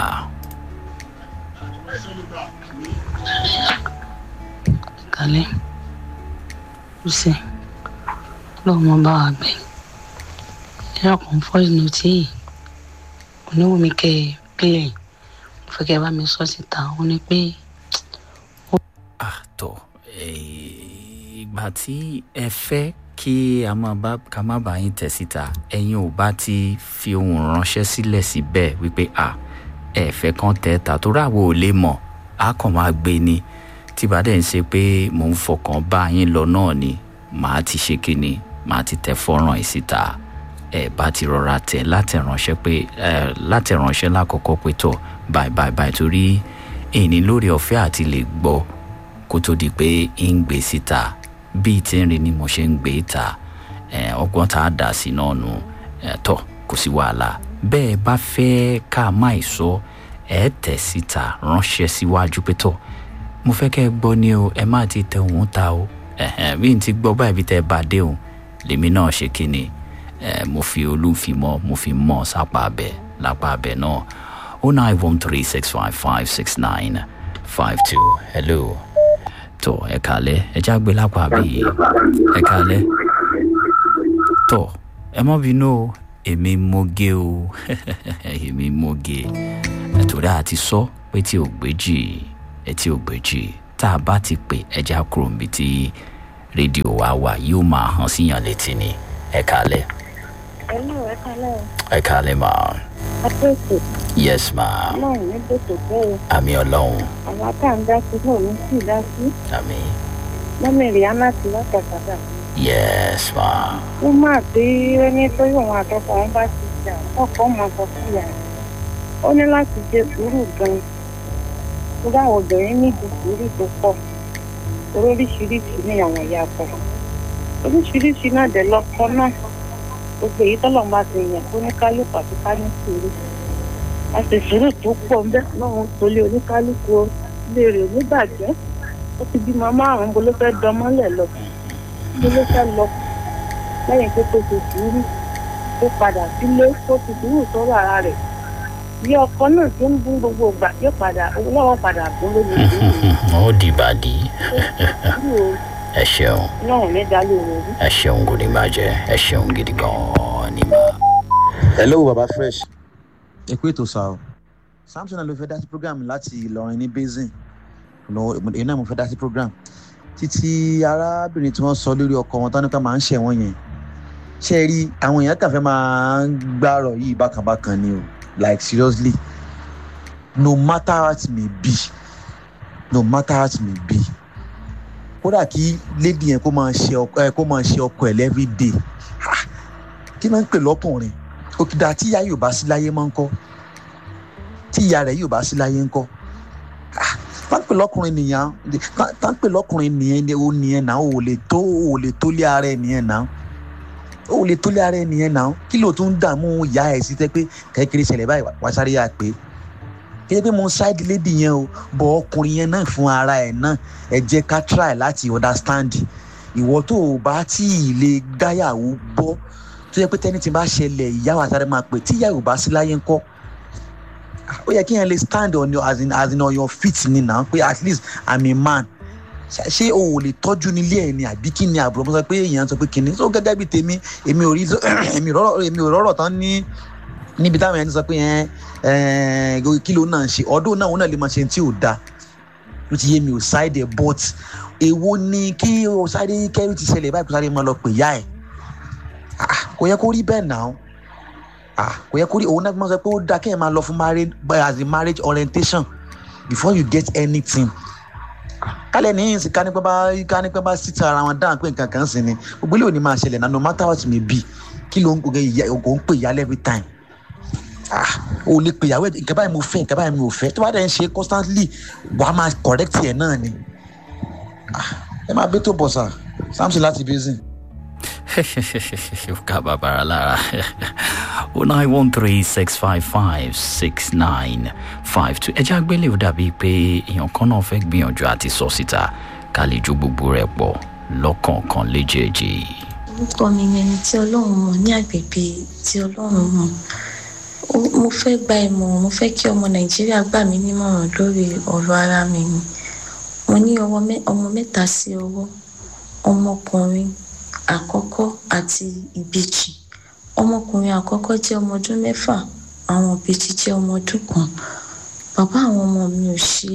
Speaker 10: kalẹ̀ ṣe lọ́mọ bá wa gbẹ̀ ẹ̀rọ kan voice note yìí oníwùmí kẹ́ ẹ pílẹ̀ mo fẹ́ kẹ́ ẹ bá mi sọ síta ó ní pé
Speaker 1: tọ ìgbà tí ẹ fẹ́ kí a máa bá ká má bàa yín tẹ̀ síta ẹ̀yin ò bá ti fi ohun ránṣẹ́ sílẹ̀ síbẹ̀ wípé à ẹ fẹ́ kàn tẹ́ ta tó ráwo ò lè mọ̀ á kàn máa gbé ni tí bá dẹ̀ ń ṣe pé mò ń fọkàn bá yín lọ náà ni màá ti ṣe kíni màá ti tẹ fọ́nrán yìí síta ẹ bá ti rọra tẹ látẹ̀ránṣẹ́ pé ẹ látẹ̀ránṣẹ́ lákọ̀ọ́kọ́ pé tọ̀ báyìí báyìí báyìí torí èyí lórí ọ̀fẹ́ àti lè gbọ́ kó tó di pé ń gbé síta bíi tí ń rí ni mo ṣe ń gbé ta ọgbọ́n tá a dà sí náà nù tọ́ kò sí wàhálà bẹ́ẹ̀ bá fẹ́ ká má sọ ẹ tẹ̀ síta ránṣẹ́ síwájú pé tọ́ mo fẹ́ kẹ́ ẹ gbọ́ ni o ẹ má ti tẹ òun ta o bí n ti gbọ́ báyìí bí tẹ́ ẹ bá dé òun lèmi náà ṣe kí ni mo fi olúfimọ́ mo fi mọ́ sápá abẹ lápá abẹ náà o nine one three six five five six nine five two hello tọ ẹ kàlẹ ẹ já gbé lápá bí ẹ kàlẹ tọ ẹ mọ bínú o èmi moge o èmi moge ẹtòrí àti sọ pé tí ò gbéjì etí ò gbéjì tá a bá ti pè ẹ já kúrò níbi tí rédíò wa wà yóò máa hàn síyàn létí ni ẹ kàlẹ.
Speaker 6: ẹnu ẹ kálẹ̀
Speaker 1: ẹ kàlẹ mà.
Speaker 6: àpèsè
Speaker 1: yes ma.
Speaker 6: ọlọ́run ní gbèsè bẹ́ẹ̀
Speaker 1: àmì ọlọ́run
Speaker 6: àwọn tá à ń dá sí náà ní sí dá sí
Speaker 1: àmì
Speaker 6: mọ́mìrì amáti látàkàdà
Speaker 1: yes ma.
Speaker 6: ó máa pé ẹni tó yóò wọn àtọkọ wọn bá ti jà ọkọ máa sọ fún ìyá rẹ̀ ó ní láti ṣe sùúrù gan tó bá àwọn obìnrin níbi sùúrù tó pọ̀ torí oríṣiríṣi ní àwọn ìyá pọ̀ oríṣiríṣi náà dẹ̀ lọ́kọ náà gbogbo èyí tọ́lọ̀ bá ti yàn kó ní kálukú àti ká ní sùúrù a sì sùúrù tó pọ̀ ń bẹ́ lọ́hùn torí oníkálukú léèrè oníbàjẹ́ ó ti bímọ márùn-ún bó ló fẹ́ dánmọ́lẹ̀ lọ bó ló fẹ́ lọ lẹ́yìn pé kó ṣe sùúrù ó padà sílé tó ti sùúrù sọ́rọ̀ ara rẹ̀ bí ọkọ náà tó ń bú gbogbo ìgbà yóò padà lọ́wọ́ padà bún lórí ìlú
Speaker 1: ó dìbàdí ẹ ṣeun
Speaker 6: náà ní dálé rẹ̀ rí.
Speaker 1: ẹ ṣeun kò ní bàjẹ́ ẹ ṣeun gidi gan-an ni mà.
Speaker 14: hello baba fresh
Speaker 2: ẹ pé ètò sá o samson náà ló fẹ́ dá sí program láti ìlọrin ní basin èyí náà mo fẹ́ dá sí program títí arábìnrin tí wọ́n sọ lórí ọkọ wọn tán nípa máa ń ṣẹ̀wọ̀n yẹn ṣe rí àwọn èèyàn kàn fẹ́ máa ń gbàrọ̀ yìí bákanbákan ni o like seriously no matter how it may be no matter how it may be kódà kí lady yẹn kó máa ṣe ọkọ ẹ kó máa ṣe ọkọ ẹ every day kí náà ń pè lọ́kùnrin òkìdá tí ìyá yóò bá sí láyé máa ń kọ́ tí ìyá rẹ̀ yóò bá sí láyé ń kọ́ táǹpẹ̀ lọ́kùnrin nìyẹn táǹpẹ̀ lọ́kùnrin nìyẹn ni ó nìyẹn náà ó lè tó ó lè tó lé ara ẹ nìyẹn náà ó lè tó lé ara ẹ nìyẹn náà kí ló tún ń dààmú ìyá ẹ sí tẹ pé kékeré ṣẹlẹ̀ báyìí wá sáré yà pé kí ẹ pé mo ṣáìdì lédi yẹn o bọ̀ ọkùnrin yẹn náà fún ara ẹ̀ náà ẹ jẹ́ ká try láti understand ìwọ tó o bá tí ì lè dáyàwó gbọ́ tó yẹ pé tẹ́ni tí bá ṣẹlẹ̀ ìyá wa sáré máa pè tí ìyá ò bá sí láyé ńkọ́ ó yẹ kí yẹn lè stand on your as in as in on your feet ni na pé at least i'm a man ṣé o ò lè tọ́jú nílé ẹ̀ ni àbí kí ni àbúrò mo sọ pé èèyàn sọ pé kìnìún tó gẹ́gẹ́ bí tèmi èmi ò rí èmi ò rọ́rọ̀ tán ní níbi táwọn ẹni sọ pé ẹ kílò náà ṣe ọdún náà òun náà lè máa ṣe tí ò da ló ti yé mi ò ṣáìdẹ̀ but èwo ni kí o sáré kẹ́rù ti ṣẹlẹ̀ báyìí kó sáré máa lọ pè yá ẹ̀ kò yẹ kó rí bẹ́ẹ̀ náà kò yẹ kó rí òun náà fi máa sọ pé ó dáa kẹ́hìn máa lọ fún marriage as a marriage orientation before you get anything kálẹ̀ ní ìsìn ká ní pẹ́ bá ká ní pẹ́ bá síta ara wọn dáhùn pé nǹkan kan sí ni gbogbo ilé òní máa ṣẹlẹ̀ náà no matter what may be kí ló ń gbogbo ìyá ògò ń pè yá every time ah o lè pè yàwó ẹ nǹkan báyìí mo fẹ́ nǹkan báyìí mi ò fẹ́ tó bá dẹ̀ ń ṣe constantly wà á máa correct ẹ̀ náà ni ah ẹ máa bẹ́ tó bọ̀ sà samson láti basin.
Speaker 1: ká bàbàrà lára o nine one three six five five six nine five two ẹ jẹ́ àgbélé ó dàbí pé èèyàn kan náà fẹ́ gbìyànjú àti sọ síta ká lè ju gbogbo rẹ̀ pọ̀ lọ́kọ̀ọ̀kan léjèèjì.
Speaker 10: orúkọ mi ni ẹni tí ọlọ́run mọ̀ ní àgbègbè tí ọlọ́run mọ̀ mo fẹ́ gba ìmọ̀ràn mo fẹ́ kí ọmọ nàìjíríà gbà mí nímọ̀ràn lórí ọ̀rọ̀ ara mi ni mo ní ọmọ mẹ́ta sí ọwọ́ ọmọkùnrin àkọ́kọ́ àti ìbejì ọmọkùnrin àkọ́kọ́ jẹ́ ọmọ ọdún mẹ́fà àwọn ìbejì jẹ́ ọmọ ọdún kan bàbá àwọn ọmọ mi ò ṣe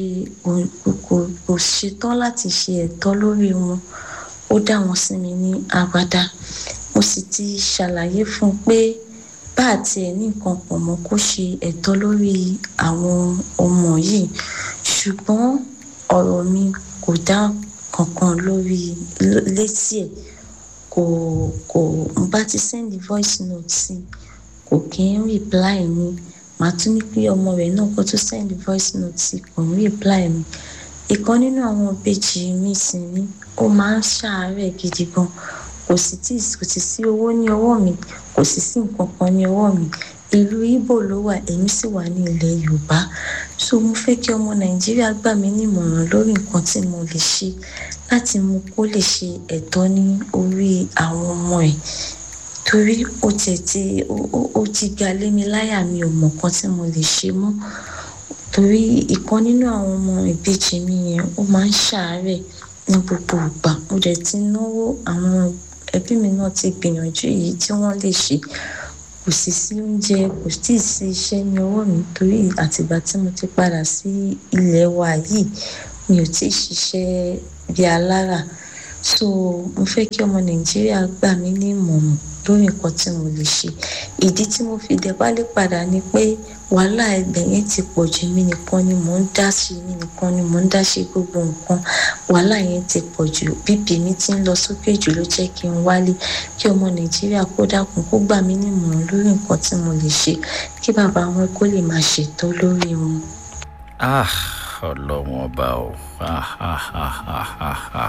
Speaker 10: kò ṣetán láti ṣe ẹ̀tọ́ lórí wọn ó dá wọn sí mi ní agbada mo sì ti ṣàlàyé fún un pé bá àti ẹ̀ ní nǹkan pọ̀ mọ́ kó ṣe ẹ̀tọ́ lórí àwọn ọmọ yìí ṣùgbọ́n ọ̀rọ̀ mi kò dá kankan lórí létí ẹ̀ kò kò n bá ti send voice note sí kò kí ń reply mi màá tún ní pé ọmọ rẹ̀ náà kó tún send voice note sí kò ń reply mi ìkan nínú àwọn ìbejì mi sì ní ó máa ń ṣàárẹ̀ gidi gan kò sì tí kò sì sí owó ní ọwọ́ mi kò sì sí nǹkan kan ní ọwọ́ mi ìlú ibo ló wà èmi sì wà ní ilẹ̀ yorùbá so mo fẹ́ kí ọmọ nàìjíríà gbà mí nímọ̀ràn lórí nǹkan tí mo lè ṣe láti mú kó lè ṣe ẹ̀tọ́ ní orí àwọn ọmọ ẹ̀ torí ó tètè ó ti ga lé mi láyà mi ò mọ̀ nǹkan tí mo lè ṣe mọ́ torí ìkan nínú àwọn ọmọ ìbejì mi yẹn ó máa ń ṣàárẹ̀ ní gbogbo ìgbà mo dẹ̀ ti náwó àwọn ẹbí mi náà ti gbìyànjú èyí tí wọ́n lè ṣe kò sì sí oúnjẹ kò tí ì sí iṣẹ́ ní ọwọ́ mi torí àtìgbà tí mo ti padà sí ilẹ̀ wa yìí mi ò tí ì ṣiṣẹ́ bí alára so mo fẹ́ kí ọmọ nàìjíríà gbà mí ní ìmọ̀ràn lórí nǹkan tí mo lè ṣe ìdí tí mo fi dẹ̀ wálé padà ni pé wàhálà ẹgbẹ́ yẹn ti pọ̀ jù mí nìkan ni mò ń dá sí mí nìkan ni mò ń dá ṣe gbogbo nǹkan wàhálà yẹn ti pọ̀ jù bíbí mi ti ń lọ sókè jù ló jẹ́ kí n wálé kí ọmọ nàìjíríà kó dákun kó gbà mí nímọ̀ràn lórí nǹkan tí mo lè ṣe kí bàbá wọn kó lè máa ṣètò lórí wọn.
Speaker 1: ah ọlọ́wọ́n ọba o ah ah ah ah ah ah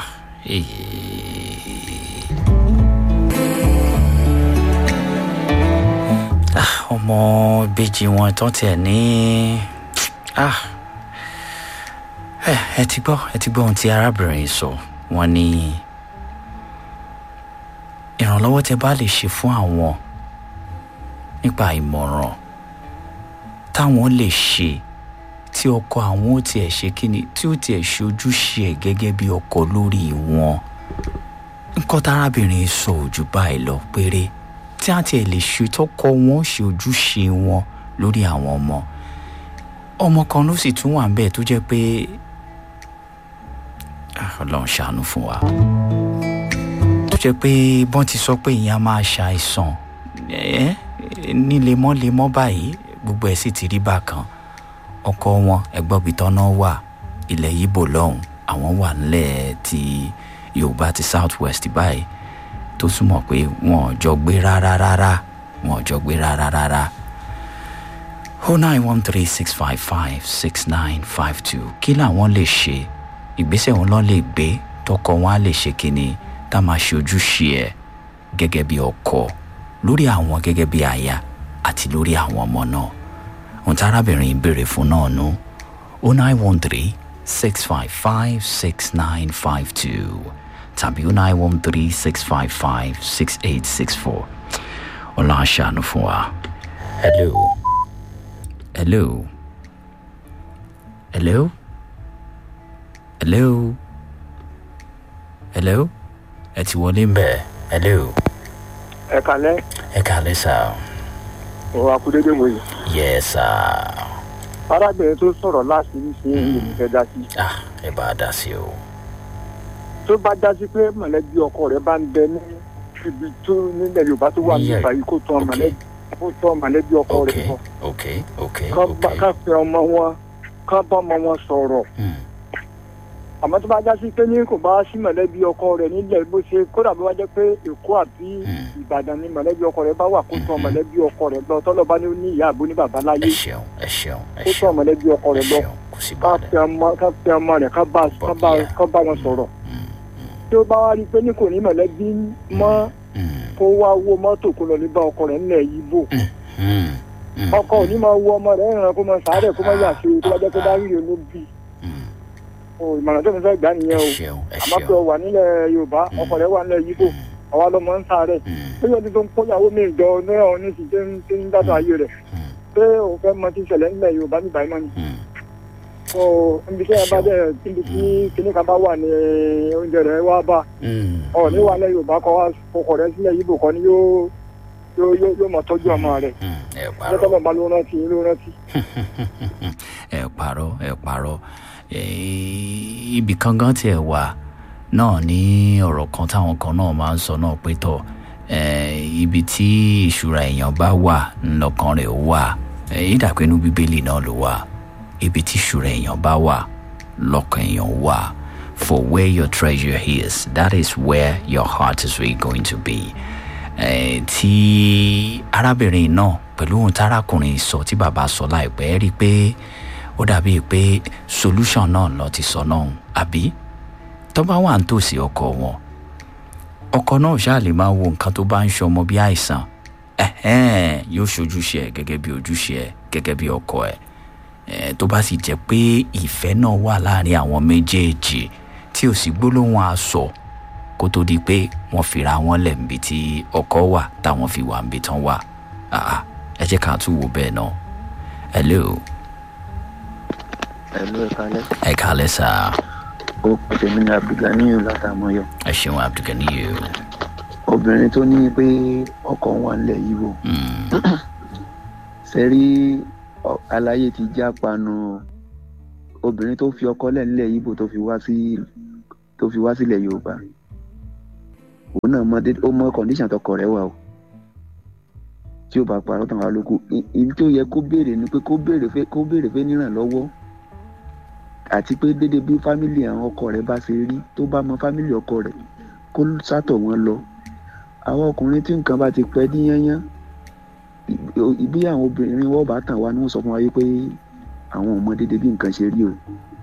Speaker 1: ọmọ ìbejì wọn tó tiẹ̀ ní ẹ ti gbọ́ ẹ ti gbọ́ ohun tí arábìnrin sọ wọ́n ní ìrànlọ́wọ́ tẹ bá lè ṣe fún àwọn nípa ìmọ̀ràn táwọn lè ṣe tí ọkọ àwọn ó tiẹ̀ ṣe kíni tí ó tiẹ̀ ṣe ojúṣe ẹ̀ gẹ́gẹ́ bí ọkọ lórí wọn nǹkan tárábìnrin sọ ojú báyìí lọ péré tí a tiẹ̀ lè ṣe tọkọ wọn ṣe ojúṣe wọn lórí àwọn ọmọ ọmọ kan ló sì tún wà ń bẹ́ẹ̀ tó jẹ́ pé ah, ọlọ́run ṣàánú fún wa tó jẹ́ pé bọ́n ti sọ pé ìyẹn á máa ṣàìsàn ẹ́ ní lemọ́lemọ́ báyìí gbogbo ẹ̀ sì ti rí bákan ọkọ wọn ẹgbọ́bi tọ́nà wà ilẹ̀ yíbò lọ́hùn àwọn wà nílẹ̀ ti yorùbá ti south west báyìí tó túmọ̀ pé wọn ò jọ gbé rárá rárá wọn ò jọ gbé rárá rárá o nine one three six five five six nine five two kí làwọn lè ṣe ìgbésẹ̀ wọn lọ́ lè gbé tọkọ wọn á lè ṣe kínní tá a máa ṣe ojúṣe ẹ̀ gẹ́gẹ́ bí ọkọ lórí àwọn gẹ́gẹ́ bí aya àti lórí àwọn ọmọ náà ohun tí arábìnrin béèrè fún náà nù o nine one three six five five six nine five two tàbí o nine one three six five five six eight six four ọlọ́run aṣàánú fún wa. hello hello hello hello hello ẹ ti wọlé ń bẹ̀ hello
Speaker 14: ẹ kalẹ
Speaker 1: ẹ kàlẹ́ sá
Speaker 14: ọ akudede wo yìí
Speaker 1: yẹ sá
Speaker 14: arábìnrin tó sọ̀rọ̀ láti ní ṣe èmi fẹ́ dá sí.
Speaker 1: ẹ bá a dá sí o.
Speaker 14: tó bá dá sí pé mọ̀lẹ́bí ọkọ rẹ̀ bá ń bẹ ní ibi tó nílẹ̀ yorùbá tó wà nípa yìí kó tán mọ̀lẹ́bí kó tán mọ̀lẹ́bí ọkọ rẹ̀ kọ́
Speaker 1: ok ok
Speaker 14: Kán bá- ká fẹ́ ọmọ wọn ká bá ọmọ wọn sọ̀rọ̀ àmọ́ tó bá já sí pé ní kò bá sí mọ̀lẹ́bí ọkọ rẹ̀ nílẹ̀ bó ṣe kódà bó bá jẹ́ pé èkó àbí ìbàdàn ni mọ̀lẹ́bí ọkọ rẹ̀ bá wà kó tán mọ̀lẹ́bí ọkọ rẹ̀ lọ tọ́lọ́ bá ní ó ní ìyá àbó ní bàbá láyé
Speaker 1: ẹ ṣeun ẹ ṣeun ẹ
Speaker 14: kó tán mọ̀lẹ́bí ọkọ rẹ̀ lọ ká fẹ́ ọmọ ká fẹ́ ọmọ rẹ̀ ká bá ká bá ká bá wọn sọ̀rọ̀ tí ó bá wá rí i pé ní kò ní mọ̀lẹ́bí mọ́ kó wá owó mọ́tò kó lọ lè bá ọkọ rẹ̀ ńlẹ̀ yìí bò ọkọ ò ní máa wo ọmọ rẹ̀ ìràn kó máa sàárẹ̀ kó máa yà sí i tó bá jẹ́ pé dárí ìrònú bì o ìmọ̀ràn tó mi fẹ́ gbà nìyẹn o àmọ́ pé o wà nílẹ̀ yorùbá ọkọ rẹ̀ wà nílẹ̀ yíbò àwa lọmọ ń sàárẹ̀ pé yọ̀ọ́ ti tó ń kóyàwó mi ìjọ náà ní sì tó ń tó ń dádùn ayé rẹ̀ pé òun fẹ́ mọ ti ṣẹlẹ̀ nílẹ̀ yorùbá nígbà yìí mọ́ ni so níbi tí ẹ bá dẹ̀ níbi tí kinní kan bá wà ní oúnjẹ rẹ̀ wá bá ọ̀ ní wà nílẹ̀ yorùbá kọ́ wá ọkọ rẹ̀ sílẹ̀ yíbò kọ́ ni yóò yóò yóò yóò mọ tọ́jú ọmọ rẹ̀ ẹ tọ́lọ̀ bá ló rántí ló rántí.
Speaker 1: ẹ parọ́ ẹ parọ́ Eh, ibì kan gan tiẹ̀ wà náà ní ọ̀rọ̀ kan táwọn kan náà máa ń sọ náà pé tọ̀ eh, ibi tí ìṣúra èèyàn bá wà ńlọkàn rẹ̀ ó wà èyí dàpẹ́ inú bíbélì náà ló wà ibi tí ìṣúra èèyàn bá wà lọ́kàn èèyàn wà for where your treasure is that is where your heart is really going to be eh, tí arábìnrin náà pẹ̀lú ohun tárákùnrin sọ tí bàbá sọ láìpẹ́ rí i pé ó dàbí pé solution náà lọ ti sọ náà àbí tó bá wà nítòsí ọkọ wọn ọkọ náà ṣáà lè máa wo nǹkan tó bá ń ṣọmọ bí àìsàn ẹ̀hẹ́n yóò ṣojúṣe ẹ̀ gẹ́gẹ́ bí ojúṣe ẹ̀ gẹ́gẹ́ bí ọkọ ẹ̀ ẹ̀ tó bá sì jẹ́ pé ìfẹ́ náà wà láàrin àwọn méjèèjì tí ò sí gbólóhùn aṣọ kó tó di pé wọ́n fira wọn lẹ̀ níbi tí ọkọ wà táwọn fi wà níbi tán wà Ah, ẹ jẹ́ ká tún wò bẹ́ẹ̀ náà hello
Speaker 15: ẹ̀lú ẹ̀ka alẹ́.
Speaker 1: ẹ kálẹ̀ sá
Speaker 15: ó pèsè mi ní abdulganiyu látàmọ́yọ.
Speaker 1: ẹ ṣeun abdulganiyu.
Speaker 15: obìnrin tó ní pé ọkọ wà nílẹ̀ yìí wò. sẹ́rí ọ- aláyé ti já panu obìnrin tó fi ọkọ lẹ̀ nílẹ̀ yìí bò tó fi wá sí tó fi wá sílẹ̀ yorùbá. òun náà mọ dé- ó mọ kọ́ndíṣàn tọkọ rẹ̀ wà o tí ó bá parọ́ tàn wá lóko ibi tó yẹ kó béèrè ni pé kó béèrè fẹ́ kó béèrè fẹ́ nírànlọ́wọ́ àti pé dédé bí fámìlì àwọn ọkọ rẹ bá ṣe rí tó bá mọ fámìlì ọkọ rẹ kó sátọ̀ wọn lọ àwọn ọkùnrin tí nǹkan bá ti pẹ́ ní yányán ibi àwọn obìnrin wọ́n bá tàn wá ni wọ́n sọ fún wa yìí pé àwọn ò mọ dédé bí nǹkan ṣe rí o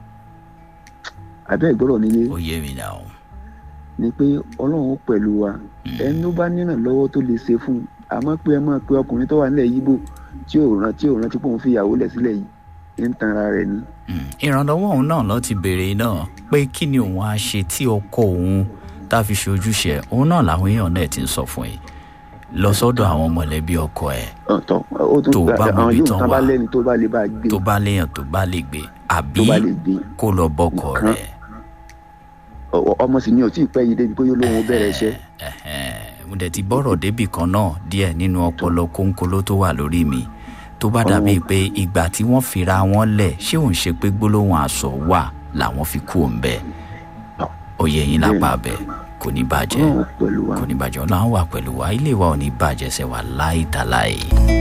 Speaker 15: àbẹ́ ìgbọ́rọ̀ mi yé
Speaker 1: ó yé mi náà
Speaker 15: ni pé ọlọ́run ó pẹ̀lú wa ẹni tó bá nírànlọ́wọ́ tó lè ṣe fún un àmọ́ pé ẹ máa pe ọkùnrin tó wà nílẹ̀ yíbò tí ò rán tí ò rántí pé òun fi ìyàwó lẹ̀ sílẹ̀ yìí ń tanra rẹ̀ ni.
Speaker 1: ìrànlọ́wọ́ òun náà lọ ti béèrè náà pé kí ni òun á ṣe tí ọkọ òun tá a fi ṣe ojúṣe ẹ̀ òun náà làwọn èèyàn náà ti ń sọ fún yìí lọ sọ́dọ̀ àwọn mọ̀lẹ́bí ọkọ ẹ̀
Speaker 15: ọ̀tọ̀ ó tún
Speaker 1: tó
Speaker 15: gba
Speaker 1: bá mọ
Speaker 15: àwọn
Speaker 1: ibi
Speaker 15: yóò
Speaker 1: tán
Speaker 15: tán bá
Speaker 1: wà
Speaker 15: lẹ́ni tó bá lè bá gbé
Speaker 1: tó bá léèyàn tó bá lè gbé àbí
Speaker 15: tó bá lè gbé
Speaker 1: kó lọ bọ́kọ rẹ̀
Speaker 15: Ọ- ọmọ sì ni ò tí ì pẹ́ yìí débi pé yóò lóun ó bẹ̀rẹ̀ iṣẹ́
Speaker 1: mo dẹ̀ ti bọ́rọ̀ débì kan náà díẹ̀ nínú ọpọlọ kónkóló tó wà lórí mi tó bá dàbíi pé ìgbà tí wọ́n fira wọn lẹ̀ ṣé òun ṣe pé gbólóhùn aṣọ wà làwọn fi kú òun bẹ́ẹ̀ oyè yín lápá bẹ́ẹ̀ kò ní bàjẹ́ kò ní bàjẹ́ ọlọ́run wà pẹ̀lú wa ilé wa ò ní bàjẹ́ sẹ́ wa láìdáláì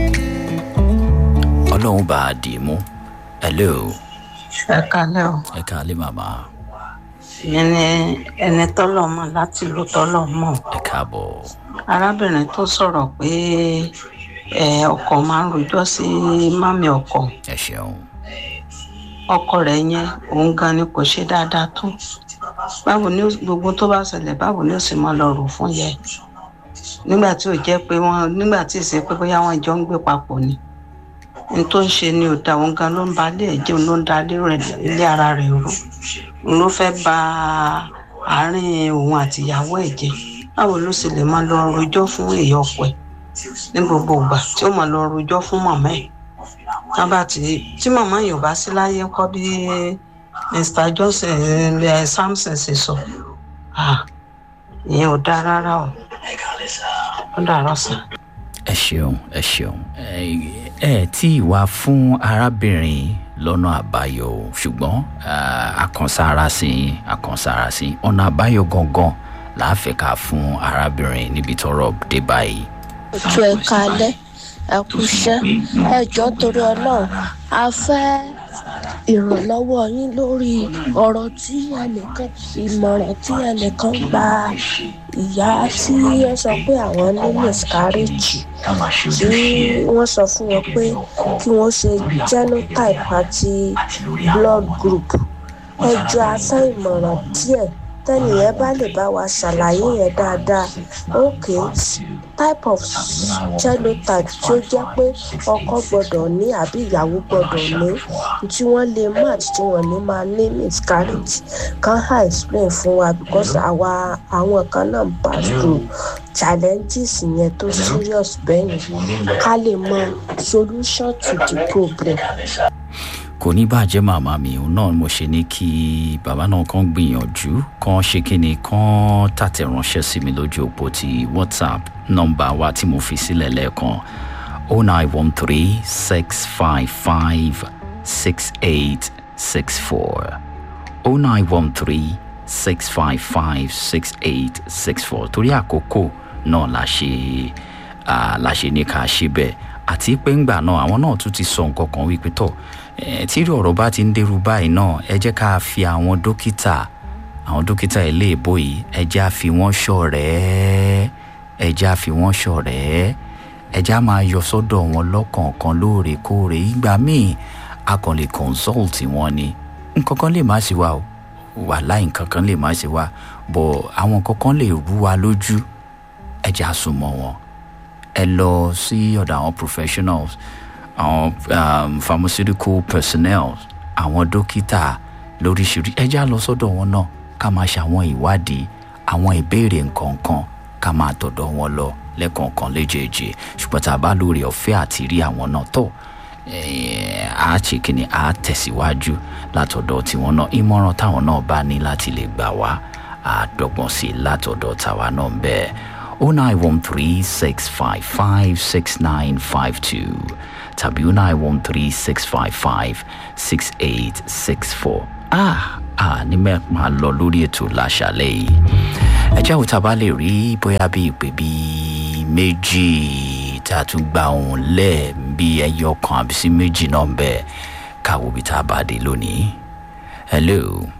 Speaker 1: ọlọ́run bá a dì í mú hello
Speaker 10: ẹ kalẹ́ o
Speaker 1: ẹ káalẹ́ màmá
Speaker 10: mi ni ẹni tọ́lọ̀ mọ̀ láti ìlú tọ́lọ̀ mọ̀
Speaker 1: ẹ káàbọ̀
Speaker 10: arábìnrin tó sọ̀rọ̀ pé ẹ ọkọ máa ń rojọ́ sí mami ọkọ
Speaker 1: ẹ ṣeun
Speaker 10: ọkọ rẹ̀ yẹn òun gan ni kò ṣe dáadáa tó báwo ni ó- gbogbo tó bá ṣẹlẹ̀ báwo ni ó sì máa lọ rò fún yẹ nígbà tí ò jẹ́ pé wọ́n nígbà tí ì ṣe pé bóyá wọ́n jọ ń gbé papọ̀ ni n tó ń ṣe ni ò da òun gan ló ń ba ilé ẹ̀ jẹ́ òun ló ń da ilé rẹ̀ ilé ara rẹ̀ rú òun ló fẹ́ ba àárín òun àti ìyàwó ẹ̀ jẹ́ báwo ló sì lè máa lọ rojọ́ fún èèyàn ọkọ ẹ̀ ní gbogbo ìgbà tí ó máa lọ rojọ́ fún màmá ẹ̀ tábà tí tí màmá yìí ò bá sí láyé ńkọ́ bí mr johnson ẹ samson ṣe sọ ah ìyẹn ò dáa rárá o ó dàrọ sàn.
Speaker 1: ẹ ṣeun ẹ ṣeun ẹ ẹ tí ì wá fún arábìnrin lọ́nà àbáyọ o ṣùgbọ́n ah, àkànṣára sí i àkànṣára sí i ọ̀nà àbáyọ gangan láàfẹ́ ká fún arábìnrin níbi tọrọ dé báyìí.
Speaker 16: ètò ẹ̀ka alẹ́ ẹ kú iṣẹ́ ẹjọ́ torí ọlọ́run a fẹ́ ìrànlọ́wọ́ yín lórí ọ̀rọ̀ tí ẹnìkan ìmọ̀ràn tí ẹnìkan gba ìyá tí ó sọ pé àwọn ní miscarriage tí wọ́n sọ fún wọn pé kí wọ́n ṣe genotype àti blood group ẹjọ́ a fẹ́ ìmọ̀ràn díẹ̀ tẹ́nìyẹn bá lè bá wa ṣàlàyé yẹn dáadáa ok type of genotype tí ó jẹ́ pé ọkọ gbọ́dọ̀ ní àbí ìyàwó gbọ́dọ̀ ní tí wọ́n lè match tí wọ́n ní máa ní miscarriage kan á explain fún wa because àwa àwọn kan náà ń pass through challenges yẹn tó serious bẹ́ẹ̀ yẹn ká lè mọ solution to the problem.
Speaker 1: kò ní bàjẹ́ màmá mi òun náà mo ṣe ní kí bàbá náà kàn gbìyànjú kàn ṣe kí ni kàn tàtẹ̀ránṣẹ́ sí mi lójú òpó ti whatsapp nọ́mbà wa tí mo fi sílẹ̀ lẹ́ẹ̀kan o nine one three six five five six eight six four o nine one three six five five six eight six four torí àkókò náà la ṣe ah, la ṣe ní ká ṣe bẹ́ẹ̀ àti pé ńgbà náà àwọn náà tún ti sọ nǹkan kan wípé tọ̀ eh, tí ọ̀rọ̀ bá ti ń dérú báyìí náà ẹ jẹ́ ká fi àwọn dókítà àwọn dókítà ilé ìbò yìí ẹ jẹ́ á fi wọ́n ṣọ̀rẹ́ ẹ jẹ́ á fi wọ́n ṣọ̀rẹ́ ẹ jẹ́ á máa yọ sọ́dọ̀ wọn lọ́kọ̀ọ̀kan lóòrèkóòrè ìgbà míì a kàn lè consult wọn ni nǹkan kan lè má sí wa o wàláì nǹkan kan lè má sí wa bọ̀ àwọn nǹkan kan lè rú wa lójú ẹ jẹ́ á sùn mọ́ wọn ẹ lọ sí ọ̀dọ̀ àwọn professionals àwọn um, pharmaceutical personnel àwọn dókítà lóríṣiríṣi ẹ já lọ sọ́dọ̀ wọn náà ká máa ṣe àwọn ìwádìí àwọn ìbéèrè nǹkankan ká máa tọ̀dọ̀ wọn lọ lẹ́kọ̀ọ̀kan léjèèjì ṣùgbọ́n tá a bá lórí ọ̀fẹ́ àti rí àwọn náà tọ̀ eh, á ṣe kí ni á tẹ̀síwájú látọ̀dọ̀ tiwọn náà ìmọ̀ràn táwọn náà bá ní láti lè gbà wá àdọ́gbọ̀n sí i látọ̀dọ̀ tàwa náà ń bẹ́ẹ̀. 0913-655-6952 tàbí 0913-655-6864. Ah, ah, ní mẹ́ máa lọ lórí ètò láṣálẹ̀ yìí. Ẹ jẹ́ àwọn tá a bá lè rí bóyá bí ìpè bíi méjì tá a tún gba òun lẹ̀ bí ẹyọ kan àbí sí méjì náà ń bẹ̀ káwo bí tá a bá dé lónìí. Hello.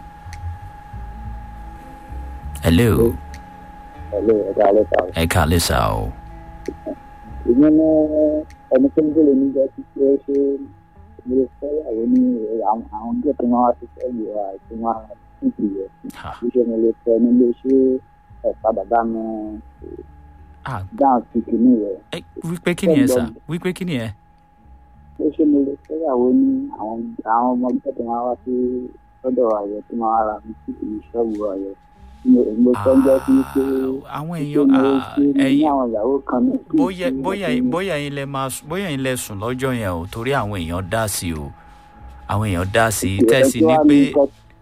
Speaker 1: Hello.
Speaker 17: Hello, ẹ̀ka alẹ́ sá.
Speaker 1: Ẹ káalẹ́ sá o.
Speaker 17: Èmi ní ẹni tó ń gbélé ní jẹ́ ṣe ṣe mo lè fẹ́ ìyàwó ní àwọn àwọn díẹ̀ tó máa wá sí fẹ́ yìí wá tí wọ́n á sì ti yẹ. Ṣé mo lè fẹ́ nílé ṣé ẹ̀ka bàbá mi dáhùn sí kìíní rẹ̀.
Speaker 1: Wípé kí ni ẹ sá? Wípé kí ni ẹ?
Speaker 17: Ṣé ṣé mo lè fẹ́ ìyàwó ní àwọn àwọn ọmọ díẹ̀ tó máa wá sí lọ́dọ̀ àyẹ̀ tó máa ra mi sí ìṣọ́ọ̀bù àyẹ̀ mo fẹ́ jẹ́ sí pé
Speaker 1: àwọn
Speaker 17: èèyàn ẹ̀yìn àwọn ìyàwó kan ní.
Speaker 1: bóyá bóyá bóyá yín lẹ máa bóyá yín lẹ sùn lọ́jọ́ yẹn o torí àwọn èèyàn dá sí o àwọn èèyàn dá sí i tẹ̀sí ni pé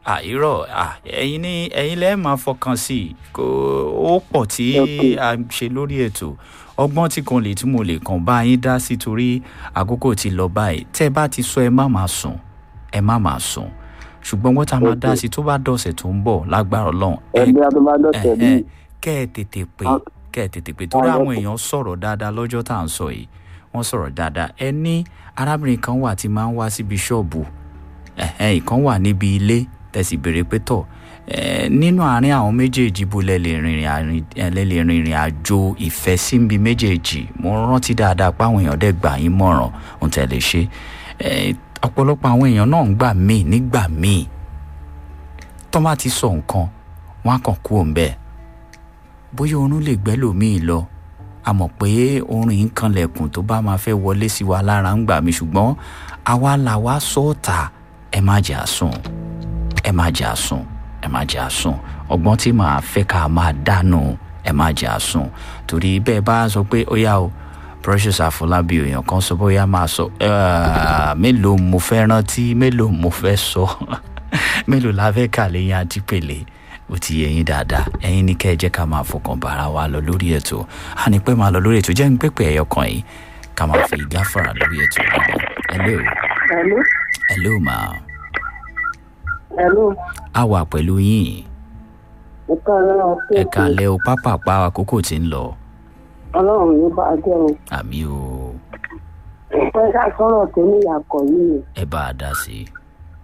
Speaker 1: àìrọ̀ ẹ̀yin ní ẹ̀yin lẹ́ẹ̀ máa fọkàn sí i kó ó pọ̀ tí a ṣe lórí ètò ọgbọ́n tí kan lè tí mo lè kàn bá yín dá sí torí àkókò ti lọ báyìí tẹ́ ẹ bá ti sọ ẹ má máa sùn ẹ má máa sùn ṣùgbọ́n wọ́n ta máa dá sí tó bá dọ̀sẹ̀ tó ń bọ̀ lágbára ọlọ́run
Speaker 17: ẹgbẹ́ tó bá dọ̀sẹ̀ bíi
Speaker 1: kẹ́ ẹ tètè pé kẹ́ ẹ tètè pé torí àwọn èèyàn sọ̀rọ̀ dáadáa lọ́jọ́ tá à ń sọ yìí wọ́n sọ̀rọ̀ dáadáa ẹ ní arábìnrin kan wà tí máa ń wá síbi ṣọ́ọ̀bù ìkan wà níbi ilé tẹ̀sí béèrè pé tọ̀ nínú àárín àwọn méjèèjì bó lẹ lè rìnrìn rìnrìn àjò ìfẹ́ síbi méjèèjì mo rántí dáadáa pé àwọn èèyàn dẹ̀ gbà yín mọ̀ràn ohun tẹ̀ lè ṣe ọ̀pọ̀lọpọ̀ àwọn èèyàn náà ń gbà míì nígbà míì tó bá ti sọ nǹkan wọn á kàn kú òun bẹ́ẹ̀ bóyá oorun lè gbẹ́ lòmíì lọ a mọ̀ pé orin kanlẹ̀kùn tó bá máa fẹ́ wọlé sí wa lára ń gbà mí ṣùgbọ́n àwa là wá sọ́ọ̀tà ẹ má jẹ́ àsùn ẹ má jẹ́ àsùn ẹ má jẹ́ àsùn ọgbọ́n tí màá fẹ́ ká máa dánú ẹ má jẹ́ àsùn torí bẹ́ẹ̀ bá sọ pé ó yá o precious àfọlábí èèyàn kan sọ bóyá máa sọ mélòó mo fẹ́ rántí mélòó mo fẹ́ sọ mélòó la fẹ́ kà lẹ́yìn àdìpèlè ó ti yẹ yín dáadáa ẹ̀yin ní kẹ́ ẹ jẹ́ ká máa fọkàn bára wa lọ lórí ètò a ní pẹ́ máa lọ lórí ètò jẹ́ ń pépè ẹ̀yọ kan yìí ká máa fi gáfàrà lórí ètò yìí hello.
Speaker 18: hello.
Speaker 1: hello ma.
Speaker 18: hello.
Speaker 1: a wà pẹ̀lú yín.
Speaker 18: ẹ káàárọ̀ ọ̀sẹ̀.
Speaker 1: ẹ kàlẹ́ o pápá pa àkókò tí ń lọ.
Speaker 18: ọlọ́run ní bá a jẹ́ o.
Speaker 1: àmì o.
Speaker 18: ìpẹ́ ká sọ̀rọ̀ tó ní ìyàkọ̀ yìí.
Speaker 1: ẹ bá a dá sí i.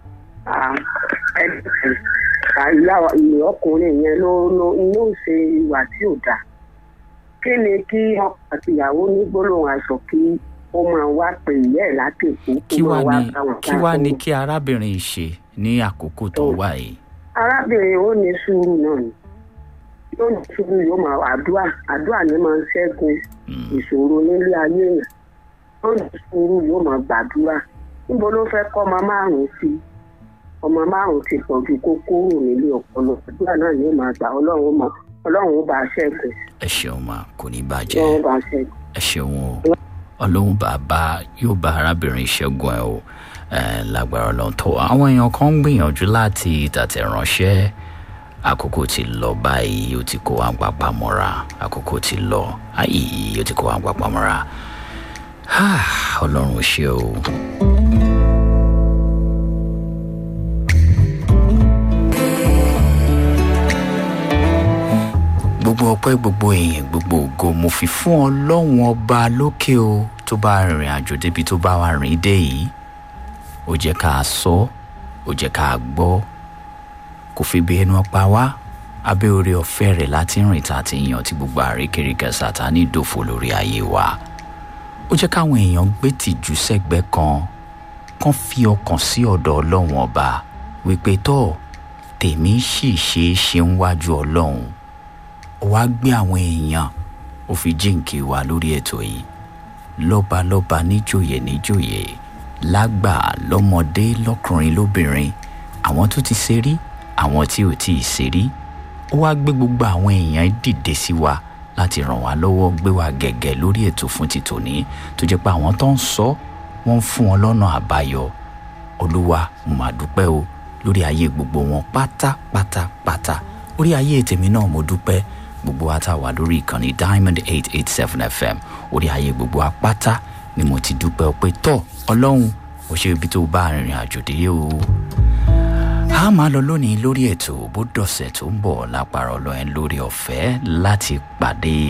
Speaker 18: ẹ ìyá ìyè ọkùnrin yẹn ló ló ló ń ṣe ìwà tí ò dáa kí ni kí ọkọ àti ìyàwó ní gbólóhùn aṣọ kí ó máa wá pé ìyá ẹ̀ látẹ̀kú
Speaker 1: kí wá ní kí wá ní kí arábìnrin ṣe ní àkókò tó wà yìí.
Speaker 18: arábìnrin ó ní sùúrù náà ni yóò ní sùúrù yóò máa àdúrà àdúrà ni máa ń ṣẹ́gun ìṣòro nílé ayé yẹn yóò ní sùúrù yóò máa gbàdúrà níbo ló fẹ́ kọ́ ọmọ márùn-ún sí ọmọ márùn-ún ti pọ̀ ju kó kúrò nílé ọpọlọ àdúrà náà ni ó máa gbà ọlọ́run mọ ọlọ́run ó bá a ṣẹ́gun.
Speaker 1: ẹ ṣeun ma kò ní bàjẹ́
Speaker 18: ọlọ́run bá a ṣẹ́gun.
Speaker 1: ẹ ṣeun o ọlọ́run bàbá yóò bá arábìnrin ṣẹ́gun ẹ o lágbára ọlọ́run tó àwọn èèyàn kan ń gbìyànjú láti tàtẹ̀ ránṣẹ́ àkókò ti lọ báyìí ó ti kó wa ń papá mọ́ra àkókò ti lọ ayé ó ti kó wa ń papá mọ́ra ọlọ́run ò ṣe o. gbogbo ọpẹ́ gbogbo èèyàn gbogbo ògo mo fi fún ọlọ́run ọba lókè o tó bá rìnrìn àjò débi tó bá wa rìn dé yìí ó jẹ́ ká sọ ó jẹ́ ká gbọ́ kò fi bí ẹnu ọpa wá abẹ́ orí ọ̀fẹ́ rẹ̀ láti rìn tá a ti yàn tí gbogbo àrékèrèkè sátani dòfo lórí ayé wa ó jẹ́ káwọn èèyàn gbé tìjú sẹ́gbẹ́ kan kán fi ọkàn sí ọ̀dọ̀ ọlọ́run ọba wípé tó tèmi sì ṣeé ṣe ń wájú ọlọ́run ó wá gbé àwọn èèyàn ó fi jíǹkì wá lórí ètò yìí lọ́balọ́ba níjòyè níjòyè lágbà lọ́mọdé lọ́kùnrin lóbìnrin àwọn tó ti ṣe rí àwọn tí ò tí ì ṣe rí ó wá gbé gbogbo àwọn èèyàn dìde sí wa láti ràn wá lọ́wọ́ gbé wa gẹ̀gẹ̀ lórí ètò fún ti tòní tó jẹ́ pé àwọn tó ń sọ wọ́n ń fún wọn lọ́nà àbáyọ olúwa mo máa dúpẹ́ o lórí ayé gbogbo wọn pátápátápátá orí ayé tèmi náà mo dúpẹ́ gbogbo wa tá a wà lórí ìkànnì diamond eight eight seven fm orí ayé gbogbo wa pátá ni mo ti dúpẹ́ pé tọ́ ọlọ́run ó ṣe ibi tó bá rìnrìn àjò dé o a máa lọ lónìí lórí ètò bó dọ̀sẹ̀ tó ń bọ̀ lápárọ̀ lọ́yìn lórí ọ̀fẹ́ láti pàdé